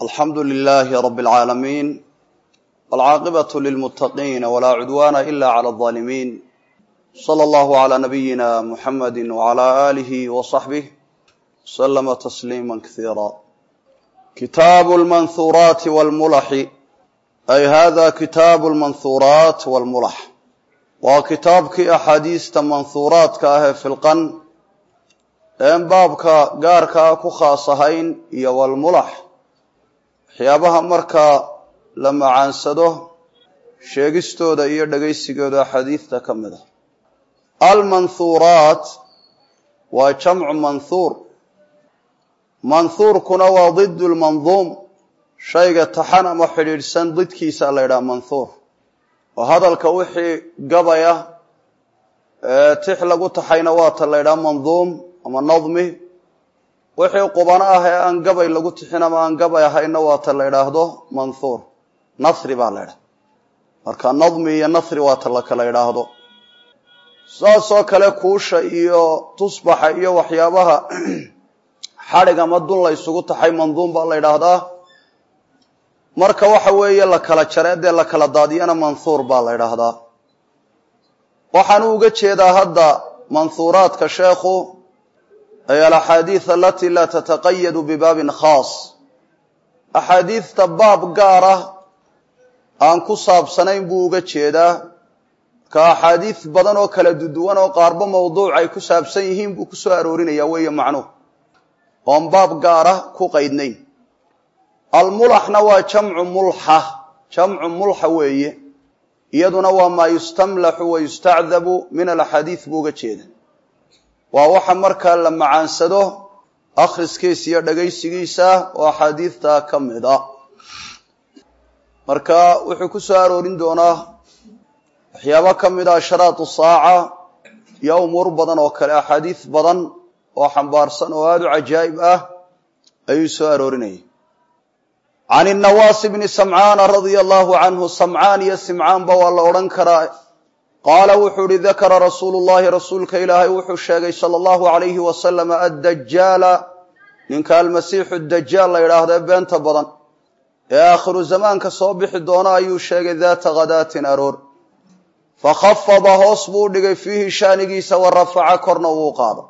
alxamdu lilaahi rabi اlcaalamiin walcaaqibatu lilmuttaqiina walaa cudwaana ila cala alظaalimiin sala allahu calaa nabiyina muxamadi wacalaa aalihi wa saxbih wasalama tasliima kasiira kitaabu lmanhuuraati walmulaxi ay hada kitaabu lmanhuuraat walmulax waa kitaabkii axaadiista manhuuraadka ah ee filqan een baabka gaarkaa ku khaas ahayn iyo walmulax waxyaabaha markaa la macaansado sheegistooda iyo dhegaysigooda xadiidta ka mid ah almanhuuraat waa jamcu manhuur manhuurkuna waa didu lmanduum shayga taxan ama xidhiidhsan didkiisa la ydhaha manhuur oo hadalka wixii gabaya ee tix lagu taxayna waata la ydhaha manduum ama nadmi wixii qubano ah ee aan gabay lagu tixin ama aan gabay ahayna waata la ydhaahdo manhuur nasri baa la ydhaha marka nadmi iyo nasri waata la kala ydhaahdo saasoo kale kuusha iyo tusbaxa iyo waxyaabaha xadhig ama dun la ysugu taxay manduum baa la ydhaahdaa marka waxa weeye la kala jare dee la kala daadiyana manhuur baa la ydhaahdaa waxaanu uga jeedaa hadda manhuuraadka sheekhu ay alaxaadiid alatii laa tataqayadu bibaabin khaas axaadiidta baab gaar ah aan ku saabsanayn buu uga jeedaa ka axaadiid badan oo kala duduwan oo qaarba mawduuc ay ku saabsan yihiin buu ku soo aroorinaya weeye macnuhu oon baab gaara ku qaydnayn almulaxna waa jamcu mulxa jamcu mulxa weeye iyaduna waa maa yustamlaxu wa yustacdabu min alaxaadiid buu uga jeeda waa waxa markaa la macaansado akhriskiisa iyo dhagaysigiisa oo axaadiidta ka mid a marka wuxuu ku soo aroorin doonaa waxyaabo ka mid a ashraatu saaca iyo umuur badan oo kale axaadiid badan oo xambaarsan oo aada u cajaa'ib ah ayuu soo aroorinayay can inawaasi bni samcaana radia allahu canhu samcaan iyo simcaanba waa la odhan karaa qaala wuxuu ihi dakara rasuulu llahi rasuulka ilaahay wuxuu sheegay sala allahu alayhi wasalam addajaala ninka almasiixu dajaal la yidhaahdo ee beenta badan ee aakhiru zamaanka soo bixi doona ayuu sheegay daata khadaatin aroor fakhafada hoos buu dhigay fiihi shaanigiisa wa rafaca korna wuu qaada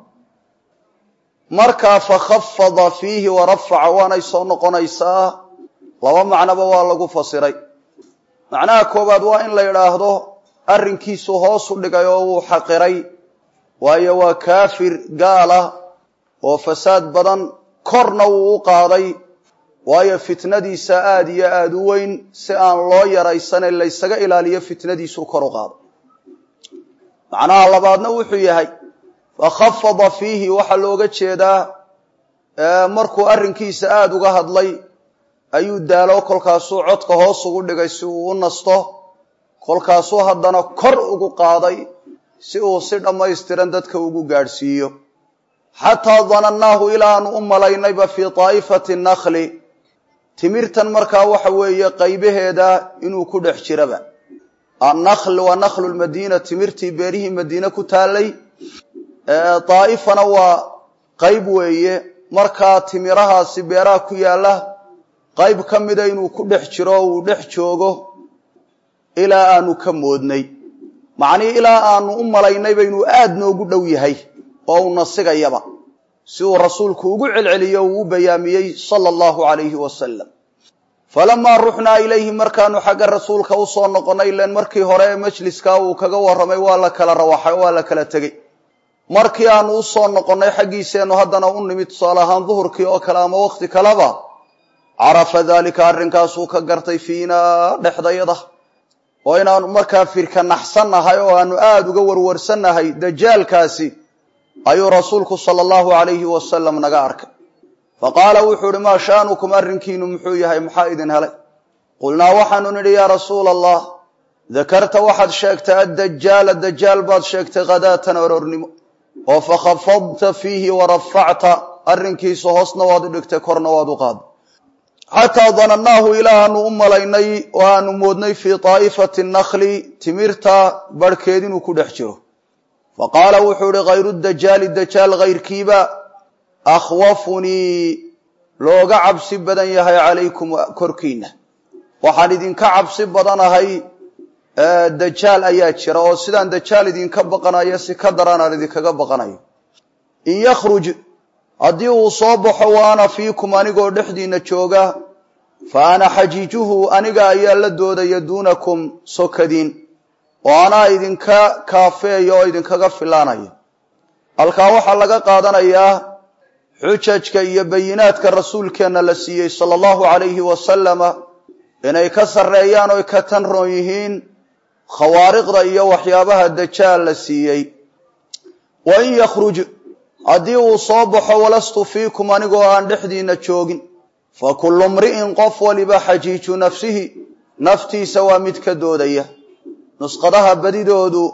markaa fakhafada fiihi wa rafaca waanay soo noqonaysaa laba macnoba waa lagu fasiray macnaha koowaad waa in la yidhaahdo arrinkiisu hoosu dhigay oo wuu xaqiray waayo waa kaafir gaala oo fasaad badan korna wuu u qaaday waayo fitnadiisa aada iyo aada u weyn si aan loo yaraysanay laysaga ilaaliyo fitnadiisuu kor u qaado macnaha labaadna wuxuu yahay fakhafada fiihi waxaa looga jeedaa markuu arrinkiisa aada uga hadlay ayuu daalo kolkaasuu codka hoos ugu dhigay si uu u nasto kolkaasuu haddana kor ugu qaaday si uu si dhammaystiran dadka ugu gaadhsiiyo xataa danannaahu ilaanu u malaynayba fii taa'ifati nakli timirtan markaa waxa weeye qaybaheeda inuu ku dhex jiraba annakhl waa nakhlu lmadiina timirtii beerihii madiine ku taallay daa'ifana waa qayb weeye markaa timirahaasi beeraha ku yaalla qayb ka mida inuu ku dhex jiro o uu dhex joogo ilaa aanu ka moodnay macnihii ilaa aanu u malaynayba inuu aada noogu dhow yahay oo uu nasigayaba si uu rasuulku ugu celceliyo uu u bayaamiyey sala allahu calayhi wasalam falamaa ruxnaa ilayhi markaanu xagga rasuulka usoo noqonnay ilen markii hore ee majliskaa uu kaga warramay waa la kala rawaxay waa la kala tegey markii aanu usoo noqonnay xaggiiseennu haddana u nimid tusaale ahaan duhurkii oo kale ama wakhti kaleba carafa daalika arrinkaasuu ka gartay fiinaa dhexdayada oo inaanu markaa firka naxsannahay oo aanu aada uga warwarsannahay dajaalkaasi ayuu rasuulku sala allahu calayhi wasalam naga arkay fa qaala wuxuu ihi maa sha'nukum arrinkiinu muxuu yahay maxaa idin helay qulnaa waxaanu nidhi yaa rasuula allah dakarta waxaad sheegtay addajaala dajaal baad sheegtay khadaatan orornimo oo fakhafadta fiihi wa rafacta arrinkiisa hoosna waad u dhigtay korna waad u qaaday xataa danannaahu ilaa aanu u malaynay oo aanu moodnay fii taa'ifati nakli timirta barhkeed inuu ku dhex jiro fa qaala wuxuu ihi khayru dajaali dajaal hayrkiiba akhwafunii looga cabsi badan yahay calaykum korkiina waxaan idinka cabsi badanahay dajaal ayaa jira oo sidaan dajaal idinka baqanayo si ka daran aan idinkaga baqanayo in yakhruj haddii uu soo baxo wa ana fiikum anigoo dhexdiina jooga fa ana xajiijuhu aniga ayaa la doodaya duunakum sokadiin oo anaa idinka kaafeeya oo idinkaga filaanaya halkaa waxaa laga qaadanayaa xujajka iyo bayinaadka rasuulkeenna la siiyey sala allahu calayhi wasalama inay ka sarreeyaan oy ka tan roon yihiin khawaariqda iyo waxyaabaha dajaal la siiyey wa in yakhruj haddii uu soo baxo walastu fiikum anigoo aan dhexdiina joogin fa kullu mri'in qof waliba xajiiju nafsihi naftiisa waa mid ka doodaya nusqadaha badidoodu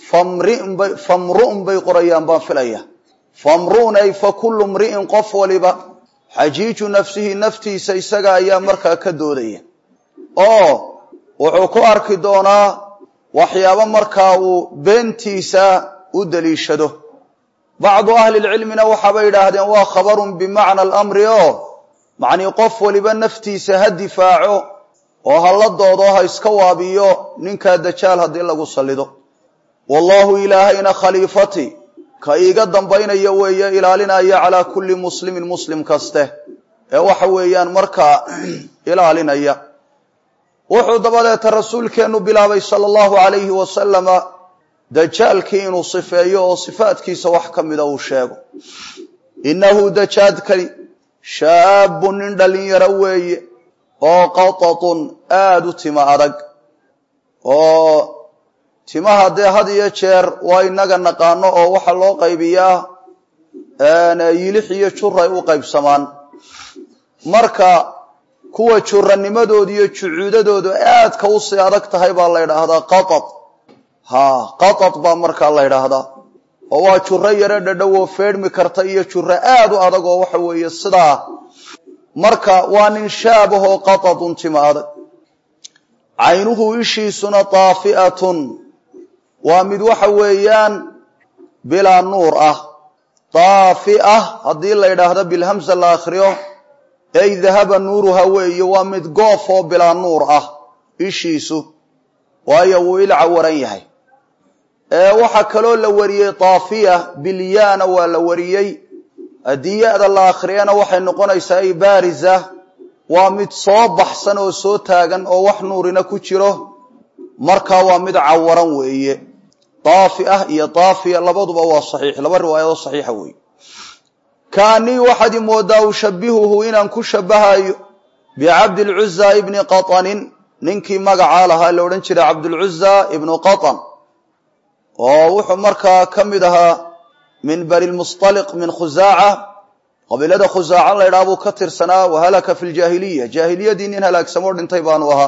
famru'un bay qorayaan baan filaya famru'un ay fa kullu mri'in qof waliba xajiiju nafsihi naftiisa isaga ayaa markaa ka doodaya oo wuxuu ku arki doonaa waxyaabo markaa uu beentiisa u daliishado bacdu ahlilcilmina waxaabay yidhaahdeen waa khabarun bimacna alamri oo macnii qof waliba naftiisa ha difaaco oo ha la doodo ha iska waabiyo ninkaa dajaal haddii lagu sallido wallaahu ilaahayna khaliifati ka iiga dambaynaya weeye ilaalinaya calaa kulli muslimin muslim kaste ee waxa weeyaan markaa ilaalinaya wuxuu dabadeeta rasuulkeennu bilaabay sala allahu calayhi wasalama dajaalkii inuu sifeeyo oo sifaadkiisa wax ka mida uu sheego innahu dajaadkani shaabun nin dhallinyaro weeye oo qatatun aada u tima adag oo timaha dee had iyo jeer waa inaga naqaano oo waxaa loo qaybiyaa yilix iyo juray u qaybsamaan marka kuwa juranimadooda iyo jucuudadoodu aadka usii adag tahay baa la ydhaahdaa qatat ha qatat baa markaa la ydhaahdaa oo waa juro yaro dhadhow oo feedhmi karta iyo juro aad u adag oo waxa weeye sidaa marka waa nin shaabahoo qatatun tima adag caynuhu ishiisuna daafi'atun waa mid waxa weeyaan bilaa nuur ah daafi'a haddii la yidhaahdo bilhamsa la akhriyo ey dahaba nuuruha weeye waa mid goof oo bilaa nuur ah ishiisu waayo wuu ilca waran yahay waxaa kaloo la wariyey daafiya bilyaana waa la wariyey haddii ya-da la akhriyana waxay noqonaysaa ay baarisa waa mid soo baxsan oo soo taagan oo wax nuurina ku jiro markaa waa mid cawaran weeye daafi ah iyo daafiya labaduba waa saxiix laba riwaayadoo saxiixa weeye kaanii waxaad i moodaa ushabihuhu inaan ku shabahayo bicabdilcuza ibni qatanin ninkii magacaa lahaa la odhan jiray cabdulcuza ibnu qatan oo wuxuu markaa ka mid ahaa min bani lmustaliq min khusaaca qabiilada khusaaca la ydhaha buu ka tirsanaa wahalaka fi ljaahiliya jaahiliyadii nin halaagsamoo dhintay baanu ahaa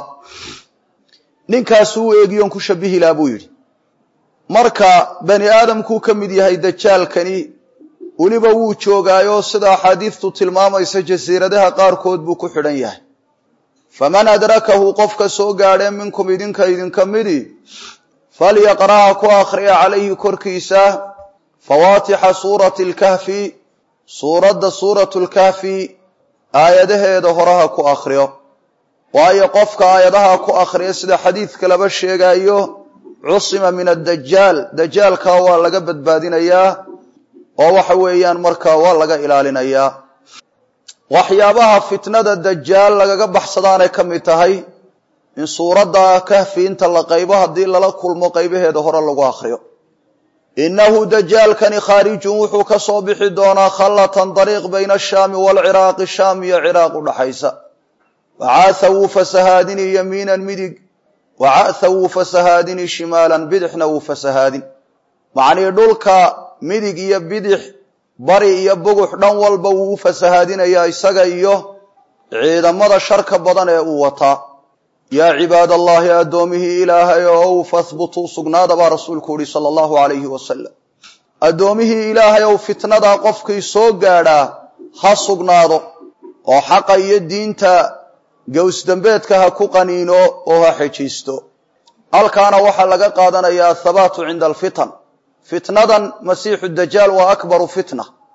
ninkaasuu eegiyoon ku shabihi laha buu yidhi marka bani aadamkuu ka mid yahay dajaalkani weliba wuu joogaayo sida axaadiidtu tilmaamaysa jasiiradaha qaarkood buu ku xidhan yahay faman adrakahu qofka soo gaadhee minkum idinka idinka midi falyaqra'a ku akhriya calayhi korkiisa fawaatixa suurati lkahfi suuradda suuratu lkahfi aayadaheeda horaha ku akhriyo waayo qofka aayadaha ku akhriya sida xadiidka laba sheegayo cusima min addajaal dajaalkaa waa laga badbaadinayaa oo waxa weeyaan markaa waa laga ilaalinayaa waxyaabaha fitnada dajaal lagaga baxsadaanay ka mid tahay in suuradda kahfi inta la qaybo haddii lala kulmo qaybaheeda hore lagu akhriyo innahu dajaalkani khaarijun wuxuu ka soo bixi doonaa khallatan dariiq bayna ashaami waalciraaqi shaam iyo ciraaq u dhaxaysa wacaatha wuu fasahaadini yamiinan midig wacatha wuu fasahaadini shimaalan bidixna wuu fasahaadin macnii dhulka midig iyo bidix bari iyo bugux dhan walba wuu u fasahaadinayaa isaga iyo ciidamada sharka badan ee uu wataa yaa cibaad allahi addoomihii ilaahay ow fahbutuu sugnaada baa rasuulku uhi sala allahu alayhi wasalam addoomihii ilaahay ow fitnadaa qofkii soo gaadhaa ha sugnaado oo xaqa iyo diinta gowsdambeedka ha ku qaniino oo ha xejiisto halkaana waxaa laga qaadanayaa athabaatu cinda alfitan fitnadan masiixu dajaal waa akbaru fitna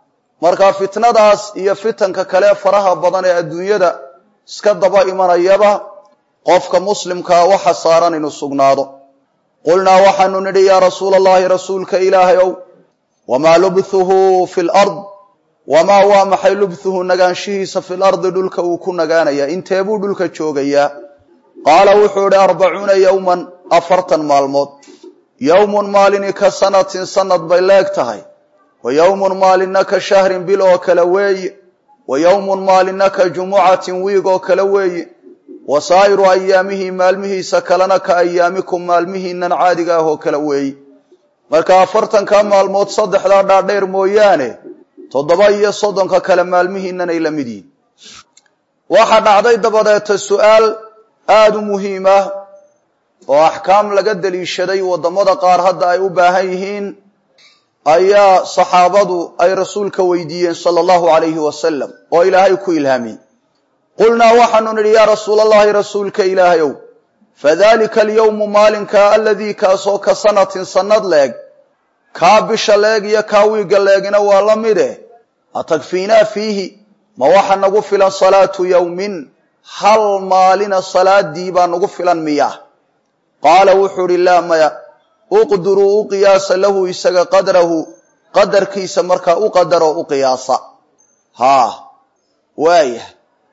marka fitnadaas iyo fitanka kale faraha badan ee adduunyada iska daba imanayaba qofka muslimkaa waxa saaran inuu sugnaado qulnaa waxaanu nidhi yaa rasuula allahi rasuulka ilaahay ow wamaa lubthuhu fi lard wamaa waa maxay lubthuhu nagaanshihiisa fi lardi dhulka uu ku nagaanayaa intee buu dhulka joogayaa qaala wuxuu idhi arbacuuna yowman afartan maalmood yowmun maalini ka sanatin sanad bay leeg tahay wa yowmun maalinna ka shahrin bil oo kale weeye wa yowmun maalinna ka jumucatin wiig oo kale weeye wa saa'iru ayaamihi maalmihiisa kalena ka ayaamikum maalmihiinan caadiga ah oo kale weeye marka afartanka maalmood saddexdaa dhaadheer mooyaane toddoba iyo soddonka kale maalmihiinan ay la mid yihin waxaa dhacday dabadeeta su-aal aada u muhiim ah oo axkaam laga daliishaday waddamada qaar hadda ay u baahan yihiin ayaa saxaabadu ay rasuulka weydiiyeen sala allahu calayhi wasalam oo ilaahay ku ilhaamiyey qulnaa waxaanu nidhi yaa rasuula allahi rasuulka ilaahayow fadalika alyowmu maalinkaa aladii kaasoo ka sanatin sannad leeg kaa bisha leeg iyo kaa wiigga leegina waa la mide atakfiinaa fiihi ma waxa nagu filan salaatu yowmin hal maalina salaadii baa nagu filan miya qaala wuxuu idhi laa maya uqduruu u qiyaasa lahu isaga qadrahu qadarkiisa markaa u qadaroo u qiyaasa haa waaya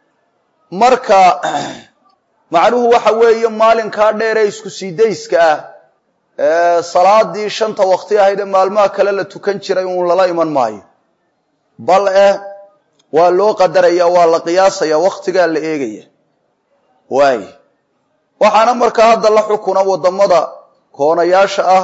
marka macnuhu waxa weeye maalinkaa dheeree isku sii dayska ah ee salaadii shanta waqti ahayd ee maalmaha kale la tukan jiray uun lala iman maayo bal eh waa loo qadaraya waa la qiyaasaya waktigaa la eegaya waay waxaana markaa hadda la xukuna waddamada koonayaasha ah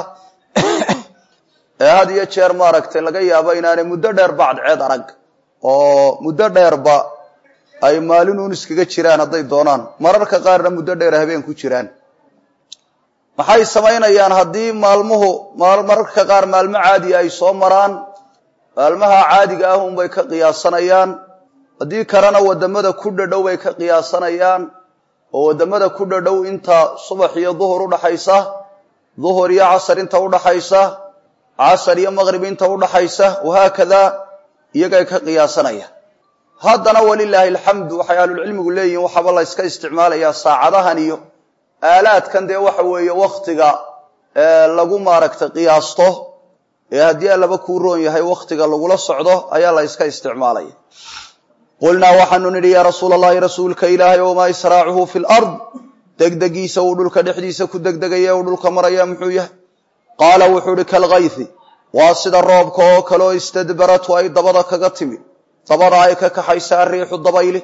ee had iyo jeer maaragtay laga yaabo inaanay muddo dheer bacdceed arag oo muddo dheerba ay maalinuun iskaga jiraan hadday doonaan mararka qaarna muddo dheer habeen ku jiraan maxay samaynayaan haddii maalmuhu mararka qaar maalmo caadiya ay soo maraan maalmaha caadiga ah unbay ka qiyaasanayaan haddii kalena waddamada ku dhadhow bay ka qiyaasanayaan oo waddamada ku dhadhow inta subax iyo duhur udhaxaysa duhur iyo casar inta udhaxaysa casar iyo maqrib inta udhaxaysa wahaakada iyagay ka qiyaasanayaan haddana walilaahi alxamdu waxay ahlulcilmigu leeyihin waxaaba la yska isticmaalayaa saacadahan iyo aalaadkan dee waxa weeye waktiga lagu maaragtay qiyaasto ee haddii allaba kuu roon yahay waktiga lagula socdo ayaa la yska isticmaalaya qulnaa waxaanu nidhi yaa rasuula allahi rasuulka ilaahay wamaa israacuhu fi lard degdegiisa uu dhulka dhexdiisa ku degdegaya uu dhulka maraya muxuu yahay qaala wuxuu ihi kalkaythi waa sida roobka oo kale oo istadbaratu ay dabada kaga timi dabada ay ka kaxaysa ariixu dabayli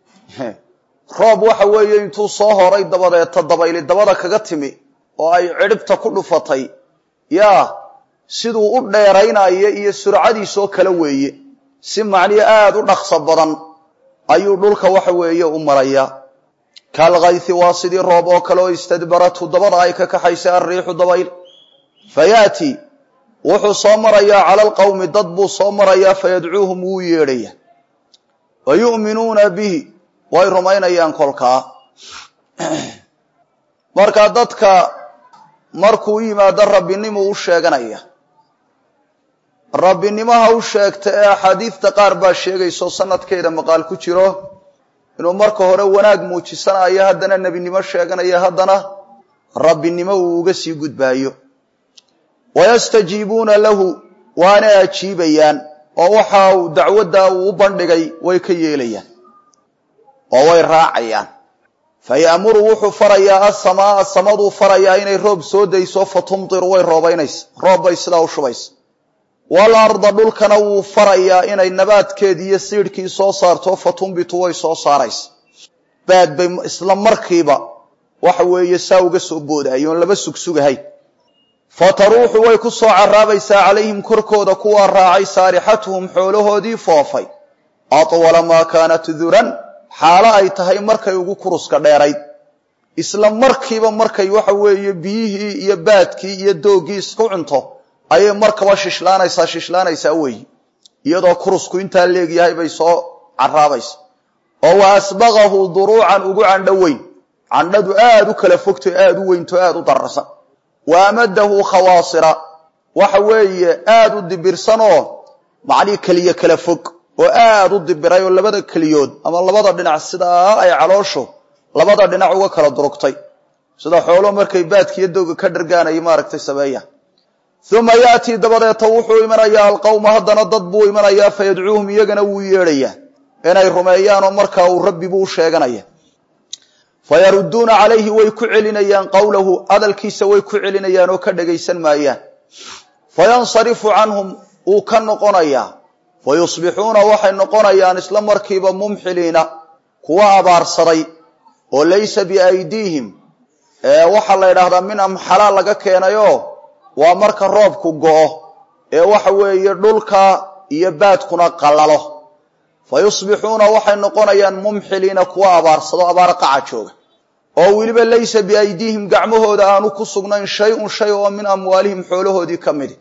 roob waxa weeye intuu soo horay dabadeeta dabayli dabada kaga timi oo ay cidhibta ku dhufatay yaa siduu u dheeraynayo iyo surcadiisoo kale weeye si macniyo aada u dhaqso badan ayuu dhulka waxa weeye u maraya kalkaythi waa sidii roob oo kale oo istadbaratu dabada ay ka kaxaysa ariixu dabayl fayaati wuxuu soo marayaa cala alqowmi dad buu soo marayaa fayadcuuhum wuu yeedhaya wa yu'minuuna bihi way rumaynayaan kolkaa marka dadka markuu u yimaado rabbinimuu u sheeganaya rabbinimaha u sheegta ee axaadiidta qaar baa sheegayso sanadkeeda maqaal ku jiro inuu marka hore wanaag muujisanayo haddana nebinimo sheeganayo haddana rabbinimo uu uga sii gudbaayo wayastajiibuuna lahu waana ajiibayaan oo waxa uu dacwadda uu u bandhigay way ka yeelayaan oo way raacayaan fa ya'muru wuxuu farayaa asamaaa samaduu farayaa inay roob soo dayso fa tumtiru way roobaynaysa roob bay sidaa u shubaysa wal arda dhulkana wuu farayaa inay nabaadkeedii iyo siidhkii soo saarto fa tumbitu way soo saaraysa baad bay isla markiiba waxa weeye saa uga soo boodayo oon laba sugsugahayn fa taruuxu way ku soo caraabaysaa calayhim korkooda kuwaa raacay saarixatuhum xoolahoodii foofay atwala maa kaanat duran xaalo ay tahay markay ugu kuruska dheerayd isla markiiba markay waxa weeye biyihii iyo baadkii iyo doogii isku cunto ayay markaba shishlaanaysaa shishlaanaysaa weeyi iyadoo kurusku intaa leegyahay bay soo caraabaysa oo wa asbaqahu duruucan ugu candho weyn candhadu aada u kala fogto aada u weynto aada u dararsan wa amadahu khawaasira waxa weeye aada u dibirsanoo macnii keliye kala fog oo aada u dibiray oo labada keliyood ama labada dhinac sidaa ay calooshu labada dhinac uga kala durugtay sida xoolo markay baadkiiyo dowga ka dhargaanaya maaragtay sameeya uma yaatii dabadeeta wuxuu imanayaa alqawma haddana dad buu imanayaa fayadcuuhum iyagana wuu yeedhayaa inay rumeeyaan oo markaa uu rabbi buu u sheeganaya fayarudduuna calayhi way ku celinayaan qowlahu hadalkiisa way ku celinayaan oo ka dhagaysan maayaan fayansarifu canhum wuu ka noqonayaa fayusbixuuna waxay noqonayaan isla markiiba mumxiliina kuwa abaarsaday oo laysa biaydiihim waxaa la yidhaahdaa min amxalaa laga keenayoo waa marka roobku go'o ee waxa weeye dhulka iyo baadkuna qallalo fa yusbixuuna waxay noqonayaan mumxiliina kuwa abaarsado abaar qaca jooga oo weliba laysa biaydiihim gacmahooda aanu ku sugnayn shay-un shay oo min amwaalihim xoolahoodii ka midi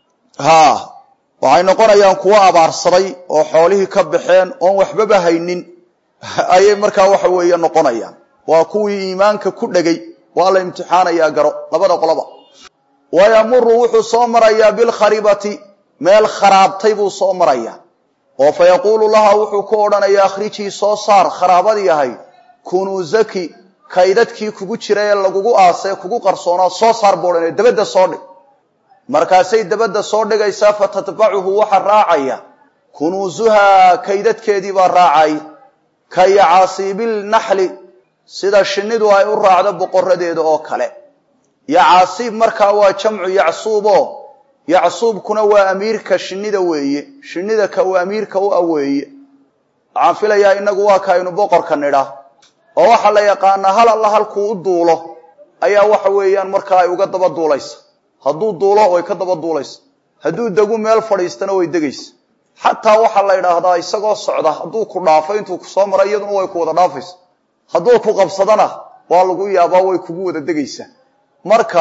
haa waxay noqonayaan kuwa abaarsaday oo xoolihii ka baxeen oon waxbaba haynin ayay markaa waxa weeye noqonayaan waa kuwii iimaanka ku dhegay waa la imtixaanayaa garo labada qoloba wayamuru wuxuu soo marayaa bilkharibati meel kharaabtay buu soo marayaa oo fa yaquulu laha wuxuu ku odhanayaa akhrijii soo saar kharaabadii ahay kunuusaki kaydadkii kugu jira ee lagugu aasee kugu qarsoonaa soo saar buu odhanaya dabadda soo dhig markaasay dabadda soo dhigaysaa fa tatbacuhu waxa raacaya kunuusuhaa kaydadkeedii baa raacay ka yacaasiibil naxli sida shinnidu ay u raacdo boqoradeeda oo kale yacaasiib markaa waa jamcu yacsuubo yacsuubkuna waa amiirka shinnida weeye shinnida ka uu amiirka u aweeye waxaan filayaa inagu waa ka aynu boqorka nidha oo waxaa la yaqaanaa hal alla halkuu u duulo ayaa waxa weeyaan markaa ay uga daba duulaysa hadduu duulo way ka daba duulaysa hadduu degu meel fadhiistana way degaysa xataa waxaa la yidhaahdaa isagoo socda hadduu ku dhaafo intuu kusoo mara iyaduna way ku wada dhaafaysa hadduu ku qabsadana waa lagu yaabaa way kugu wada degaysaa marka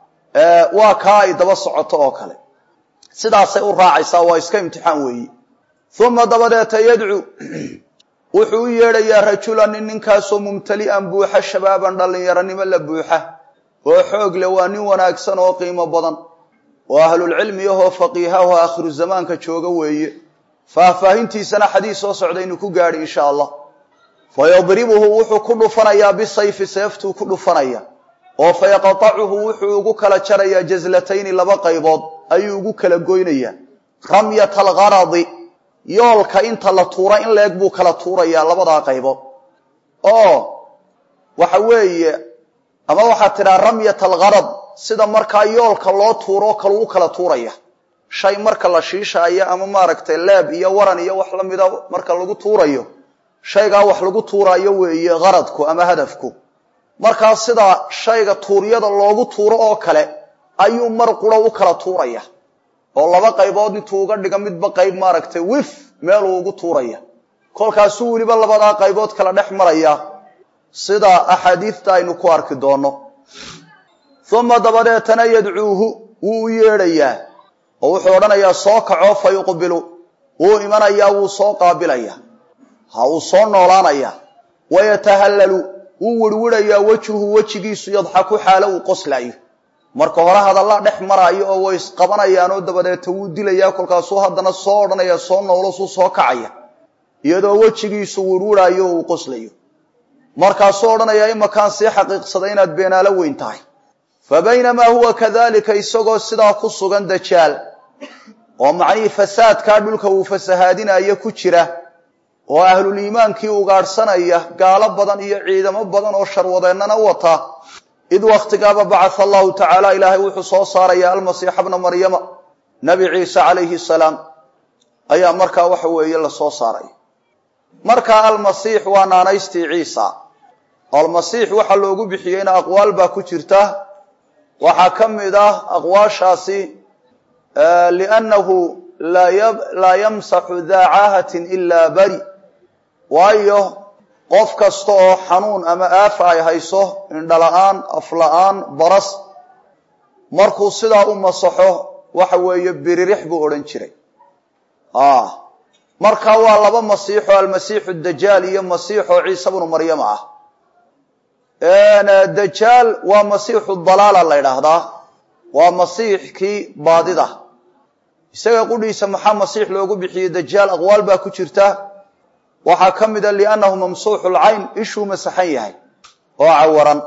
waa kaa ay daba socoto oo kale sidaasay u raacaysaa waa iska imtixaan weeyi uma dabadeeta yadcu wuxuu u yeedhayaa rajulan nin ninkaasoo mumtali'an buuxa shabaaban dhallinyaronimo la buuxa oo xoog leh waa nin wanaagsan oo qiimo badan oo ahlulcilmi ahoo faqiihaho aakhiru zamaanka jooga weeye faahfaahintiisana xadiis soo socdaynu ku gaadhi insha allah fa yadribuhu wuxuu ku dhufanayaa bisayfi seeftuu ku dhufanaya oo fa yaqatacuhu wuxuu ugu kala jarayaa jaslatayni laba qaybood ayuu ugu kala goynayaa ramyata algaradi yoolka inta la tuura in leeg buu kala tuurayaa labadaa qaybood oo waxa weeye ama waxaad tidhaha ramyat algarad sida markaa yoolka loo tuuro kale u kala tuuraya shay marka la shiishaayo ama maaragtay leeb iyo waran iyo wax lamida marka lagu tuurayo shaygaa wax lagu tuuraayo weeye qaradku ama hadafku markaa sida shayga tuuryada loogu tuuro oo kale ayuu mar quro u kala tuuraya oo laba qaybood intuu uga dhiga midba qayb maaragtay wif meeluu ugu tuuraya kolkaasuu weliba labadaa qaybood kala dhex maraya sida axaadiidta aynu ku arki doonno uma dabadeetana yadcuuhu wuu u yeedhayaa oo wuxuu odhanayaa soo kaco fa yuqbilu wuu imanayaa wuu soo qaabilaya ha uu soo noolaanaya wayatahallalu wuu wirwirayaa wejhuhu wejigiisu yadxaku xaalo uu qoslaayo marka hore hadalla dhex maraayo oo way isqabanayaanoo dabadeeta wuu dilayaa kolkaasuu haddana soo odhanaya soo noolosuu soo kacaya iyadoo wejigiisu wirwiraayo uu qoslayo markaasuu odhanayaa imakaan sii xaqiiqsaday inaad beenaalo weyn tahay fa baynamaa huwa kadalika isagoo sidaa ku sugan dajaal oo macnihii fasaadkaa dhulka uu fasahaadinayo ku jira oo ahluliimaankii ugaadhsanaya gaalo badan iyo ciidamo badan oo sharwadeennana wata id wakhtigaaba bacatha allahu tacaala ilaahay wuxuu soo saaraya almasiixa bna maryama nabi ciise calayhi salaam ayaa markaa waxa weeye lasoo saaraya markaa almasiix waa naanaystii ciisa almasiix waxaa loogu bixiyeyna aqwaal baa ku jirta waxaa ka mid ah aqwaashaasi liannahu laa yamsaxu daa caahatin ilaa bari waayo qof kasta oo xanuun ama aafa ay hayso indhala-aan afla-aan baras markuu sidaa u masaxo waxa weeye biririx buu odhan jiray marka waa laba masiixo almasiixu dajaal iyo masiixoo ciise bnu maryama ah dajaal waa masiixu dalaala la ydhaahdaa waa masiixkii baadida isaga qudhiisa maxaa masiix loogu bixiyey dajaal aqwaal baa ku jirta waxaa ka mida liannahu mamsuuxu lcayn ishuu masaxan yahay oo cawaran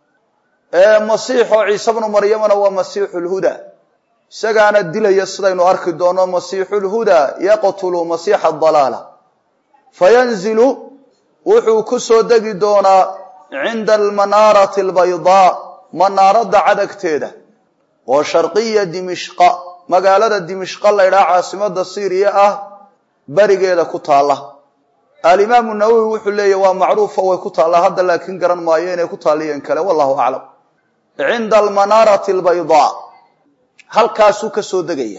masiix oo ciise bnu maryamana waa masiixu lhuda isagaana dilaya sidaynu arki doono masiixu lhuda yaqtulu masiixa dalaala fayanzilu wuxuu ku soo degi doonaa cinda almanaarati albaydaa manaaradda cadagteeda oo sharqiya dimishqa magaalada dimishqa laydhaha caasimada syriya ah berigeeda ku taalla alimaamu nawowi wuxuu leeyahy waa macruufo way ku taallaa hadda laakiin garan maayo inay ku taalliyeen kale wallahu aclam cinda almanaarati albaydaa halkaasuu ka soo degaya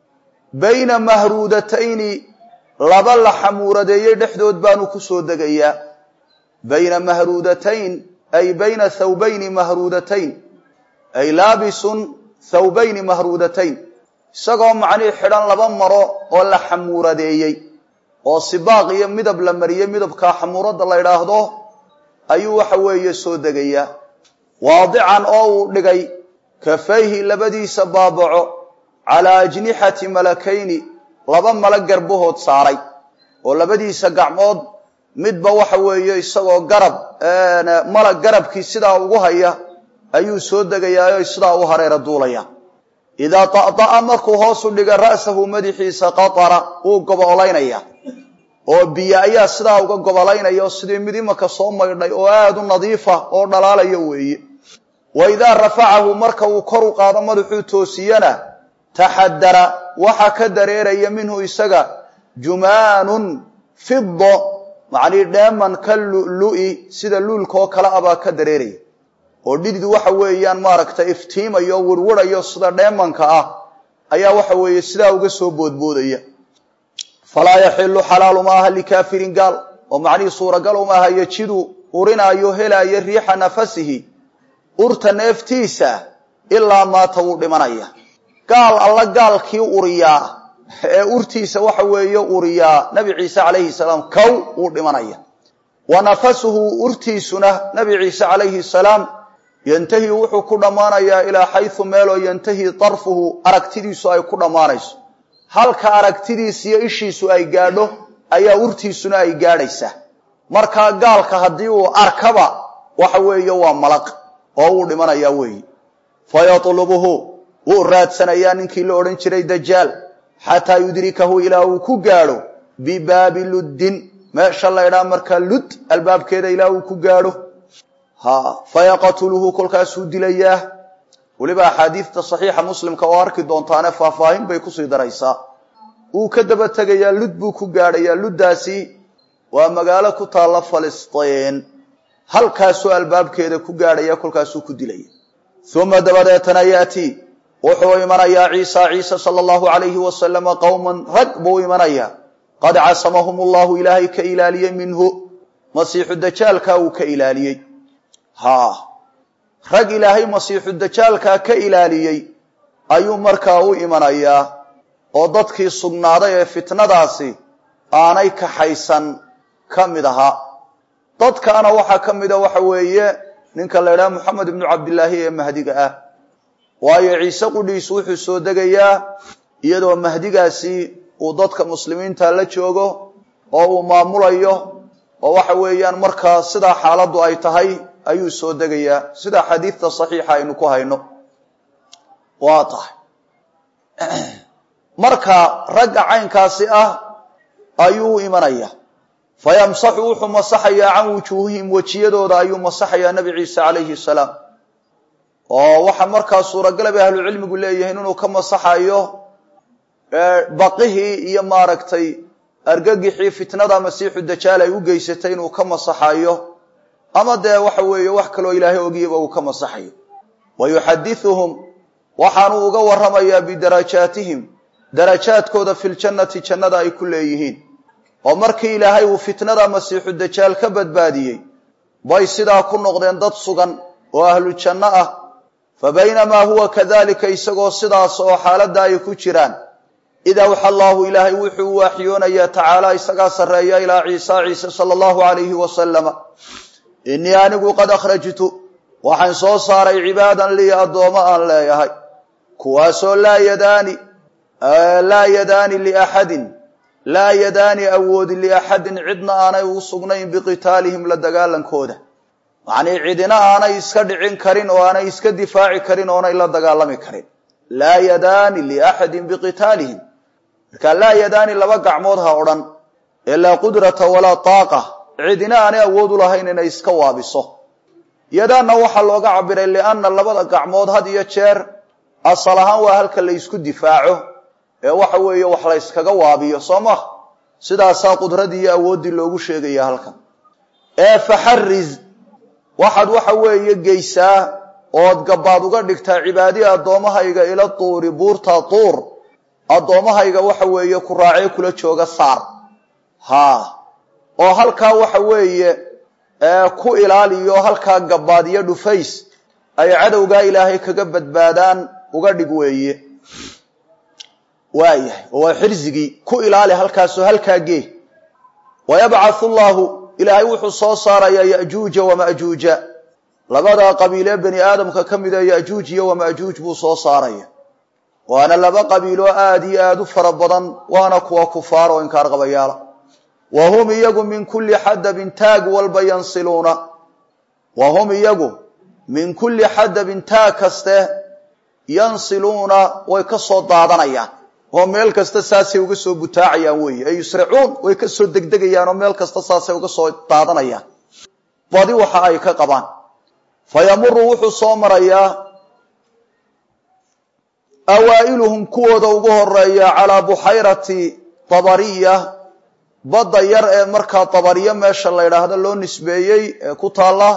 bayna mahruudatayni laba la xamuuradeeyey dhexdood baanu ku soo degayaa bayna mahruudatayn ay bayna thawbayni mahruudatayn ay laabisun thawbayni mahruudatayn isagoo macnihii xidhan laba maro oo la xamuuradeeyey oo sibaaq iyo midab la mariyey midabkaa xamuuradda la ydhaahdo ayuu waxa weeye soo degayaa waadican oo uu dhigay kafayhi labadiisa baabaco calaa ajnixati malakayni laba mala garbahood saaray oo labadiisa gacmood midba waxa weeye isagoo garab malag garabkii sidaa ugu haya ayuu soo degayaa sidaa u hareera duulaya idaa ta'da'a markuu hoosu dhiga ra'sahu madaxiisa qatara wuu gobolaynaya oo biyo ayaa sidaa uga gobolaynaya oo sidii mid imaka soo maydhay oo aada u nadiifa oo dhalaalaya weeye wa idaa rafacahu marka uu kor u qaado madaxuu toosiyana taxadara waxaa ka dareeraya minhu isaga jumaanun fido macnii dheeman ka lu'lu'i sida luulka oo kale abaa ka dareeraya oo dhidid waxa weeyaan maaragtay iftiimayo wirwirayo sida dheemanka ah ayaa waxa weeye sidaa uga soo boodboodaya falaa yaxilu xalaalu maaha likaafirin gaal oo macnihii suuragal umaaha yajidu urinaayo helaayo riixa nafasihi urta neeftiisa ilaa maata wuu dhimanaya gaal alla gaalkii uriyaa ee urtiisa waxa weeye uriyaa nabi ciise calayhi salaam kow wuu dhimanaya wa nafasuhu urtiisuna nabi ciise calayhi salaam yantahi wuxuu ku dhammaanayaa ilaa xaysu meeloo yantahi darfuhu aragtidiisu ay ku dhammaanayso halka aragtidiis iyo ishiisu ay gaadho ayaa urtiisuna ay gaadhaysaa markaa gaalka haddii uu arkaba waxa weeye waa malaq oo wuu dhimanayaa weeye fa yatlubuhu wuu raadsanayaa ninkii la odhan jiray dajaal xataa yudrikahu ilaa uu ku gaadho bibaabi luddin meesha laydhaa markaa lud albaabkeeda ilaa uu ku gaadho ha fayaqtuluhu kolkaasuu dilayaa weliba axaadiidta saxiixa muslimka oo arki doontaane faahfaahin bay kusii daraysaa wuu ka daba tegayaa lud buu ku gaadhayaa luddaasi waa magaalo ku taalla falistiin halkaasuu albaabkeeda ku gaadhaya kolkaasuu ku dilaya uma dabadeetana yaati wuxuu imanayaa ciisa ciise sala allahu alayhi wasalama qowman rag buu imanayaa qad casamahum allahu ilaahay ka ilaaliyey minhu masiixu dajaalkaa uu ka ilaaliyey ha rag ilaahay masiixu dajaalkaa ka ilaaliyey ayuu markaa u imanayaa oo dadkii sugnaaday ee fitnadaasi aanay kaxaysan ka mid ahaa dadkaana waxaa ka mida waxa weeye ninka la idhaha moxamed ibnu cabdillaahi ee mahdiga ah waayo ciise qudhiis wuxuu soo degayaa iyadoo mahdigaasi uu dadka muslimiinta la joogo oo uu maamulayo oo waxa weeyaan markaa sidaa xaaladdu ay tahay ayuu soo degayaa sida xadiidta saxiixa aynu ku hayno waa tahay marka ragga caynkaasi ah ayuu u imanaya fayamsaxu wuxuu masaxayaa can wujuuhihim wejiyadooda ayuu masaxayaa nebi ciise calayhi salaam oo waxaa markaa suuragal bay ahlucilmigu leeyihiin inuu ka masaxayo baqihii iyo maaragtay argagixii fitnada masiixu dajaal ay u geysatay inuu ka masaxayo ama dee waxa weeye wax kaloo ilaahay ogiyaba uu ka masaxayo wa yuxadithuhum waxaanuu uga warramayaa bidarajaatihim darajaadkooda filjannati jannada ay ku leeyihiin oo markii ilaahay uu fitnada masiixu dajaal ka badbaadiyey bay sidaa ku noqdeen dad sugan oo ahlu janno ah fa baynamaa huwa kadalika isagoo sidaas oo xaaladda ay ku jiraan id awxa allaahu ilaahay wuxuu u waaxyoonayaa tacaala isagaa sarreeya ilaa ciisa ciise sala allahu alayhi wasalama innii anigu qad akhrajtu waxaan soo saaray cibaadan lii addoommo aan leeyahay kuwaasoo laa yadaani laa yadaani liaxadin laa yadaani awoodi liaxadin cidna aanay ugu sugnayn biqitaalihim la dagaalankooda macnii cidina aanay iska dhicin karin oo aanay iska difaaci karin oonay la dagaalami karin laa yadaani liaxadin biqitaalihim marka laa yadaani laba gacmood ha odhan ee laa qudrata walaa taaqa cidina aanay awood u lahayn inay iska waabiso yadaanna waxaa looga cabiray lianna labada gacmood had iyo jeer asal ahaan waa halka la ysku difaaco ee waxa weeye wax la yskaga waabiyo soo ma sidaasaa qudradii iyo awooddii loogu sheegaya halkan ee faxariz waxaad waxa weeye geysaa ood gabaad uga dhigtaa cibaadii addoommahayga ila tuuri buurta tuur addoommahayga waxa weeye ku raacee kula jooga saar haa oo halkaa waxa weeye ku ilaaliyo halkaa gabaad iyo dhufays ay cadowgaa ilaahay kaga badbaadaan uga dhig weeye waayahay oo waa xirsigii ku ilaali halkaasoo halkaa gee wayabcathu llahu ilaahay wuxuu soo saarayaa yajuuja wamajuuja labadaa qabiilee bani aadamka ka mida yajuuj iyo wamajuuj buu soo saaraya waana laba qabiiloo aada iyo aada u fara badan waana kuwa kufaar oo inkaar qabayaala wa hum iyagu min kulli xadabin taag walba yansiluuna wa hum iyagu min kulli xadabin taag kaste yansiluuna way ka soo daadanayaan oo meel kasta saasay uga soo butaacayaan weeye ay yusricuun way ka soo degdegayaan oo meel kasta saasay uga soo daadanayaan badi waxa ay ka qabaan fa yamuru wuxuu soo marayaa awaa'iluhum kuwooda ugu horeeya calaa buxayrati tabariya badda yar ee markaa tabariya meesha la yidhaahdo loo nisbeeyey ee ku taalla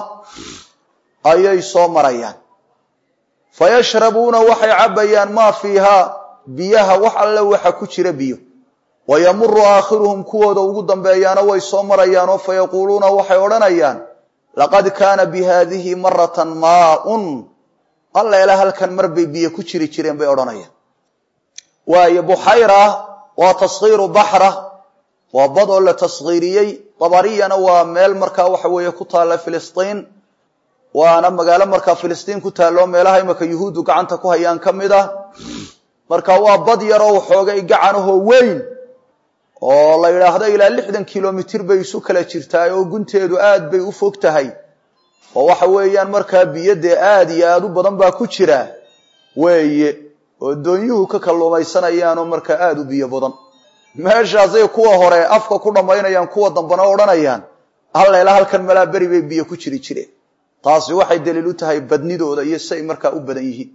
ayay soo marayaan fa yashrabuuna waxay cabbayaan maa fiihaa biyaha wax alle waxa ku jira biyo wa yamuru aakhiruhum kuwooda ugu dambeeyaana way soo marayaan oo fa yaquuluuna waxay odhanayaan laqad kaana bi haadihi maratan maaun alleela halkan mar bay biyo ku jiri jireen bay odhanayaan waayo buxayra waa taskhiiru baxra waa bad oo la taskhiiriyey dabariyana waa meel markaa waxa weeye ku taalla filistiin waana magaalo markaa filistiin ku taalloo meelaha imaka yuhuuddu gacanta ku hayaan ka mid ah marka waa bad yaroo waxoogay gacanahoo weyn oo la yidhaahdo ilaa lixdan kilomitir bay isu kala jirtaa oo gunteedu aad bay u fog tahay oo waxa weeyaan markaa biyo dee aada iyo aada u badan baa ku jira weeye oo doonyuhu ka kalluumaysanayaanoo markaa aada u biyo badan meeshaasay kuwa hore afka ku dhammaynayaan kuwa dambena odhanayaan halleela halkan malaa beri bay biyo ku jiri jireen taasi waxay daliil u tahay badnidooda iyo siay markaa u badan yihiin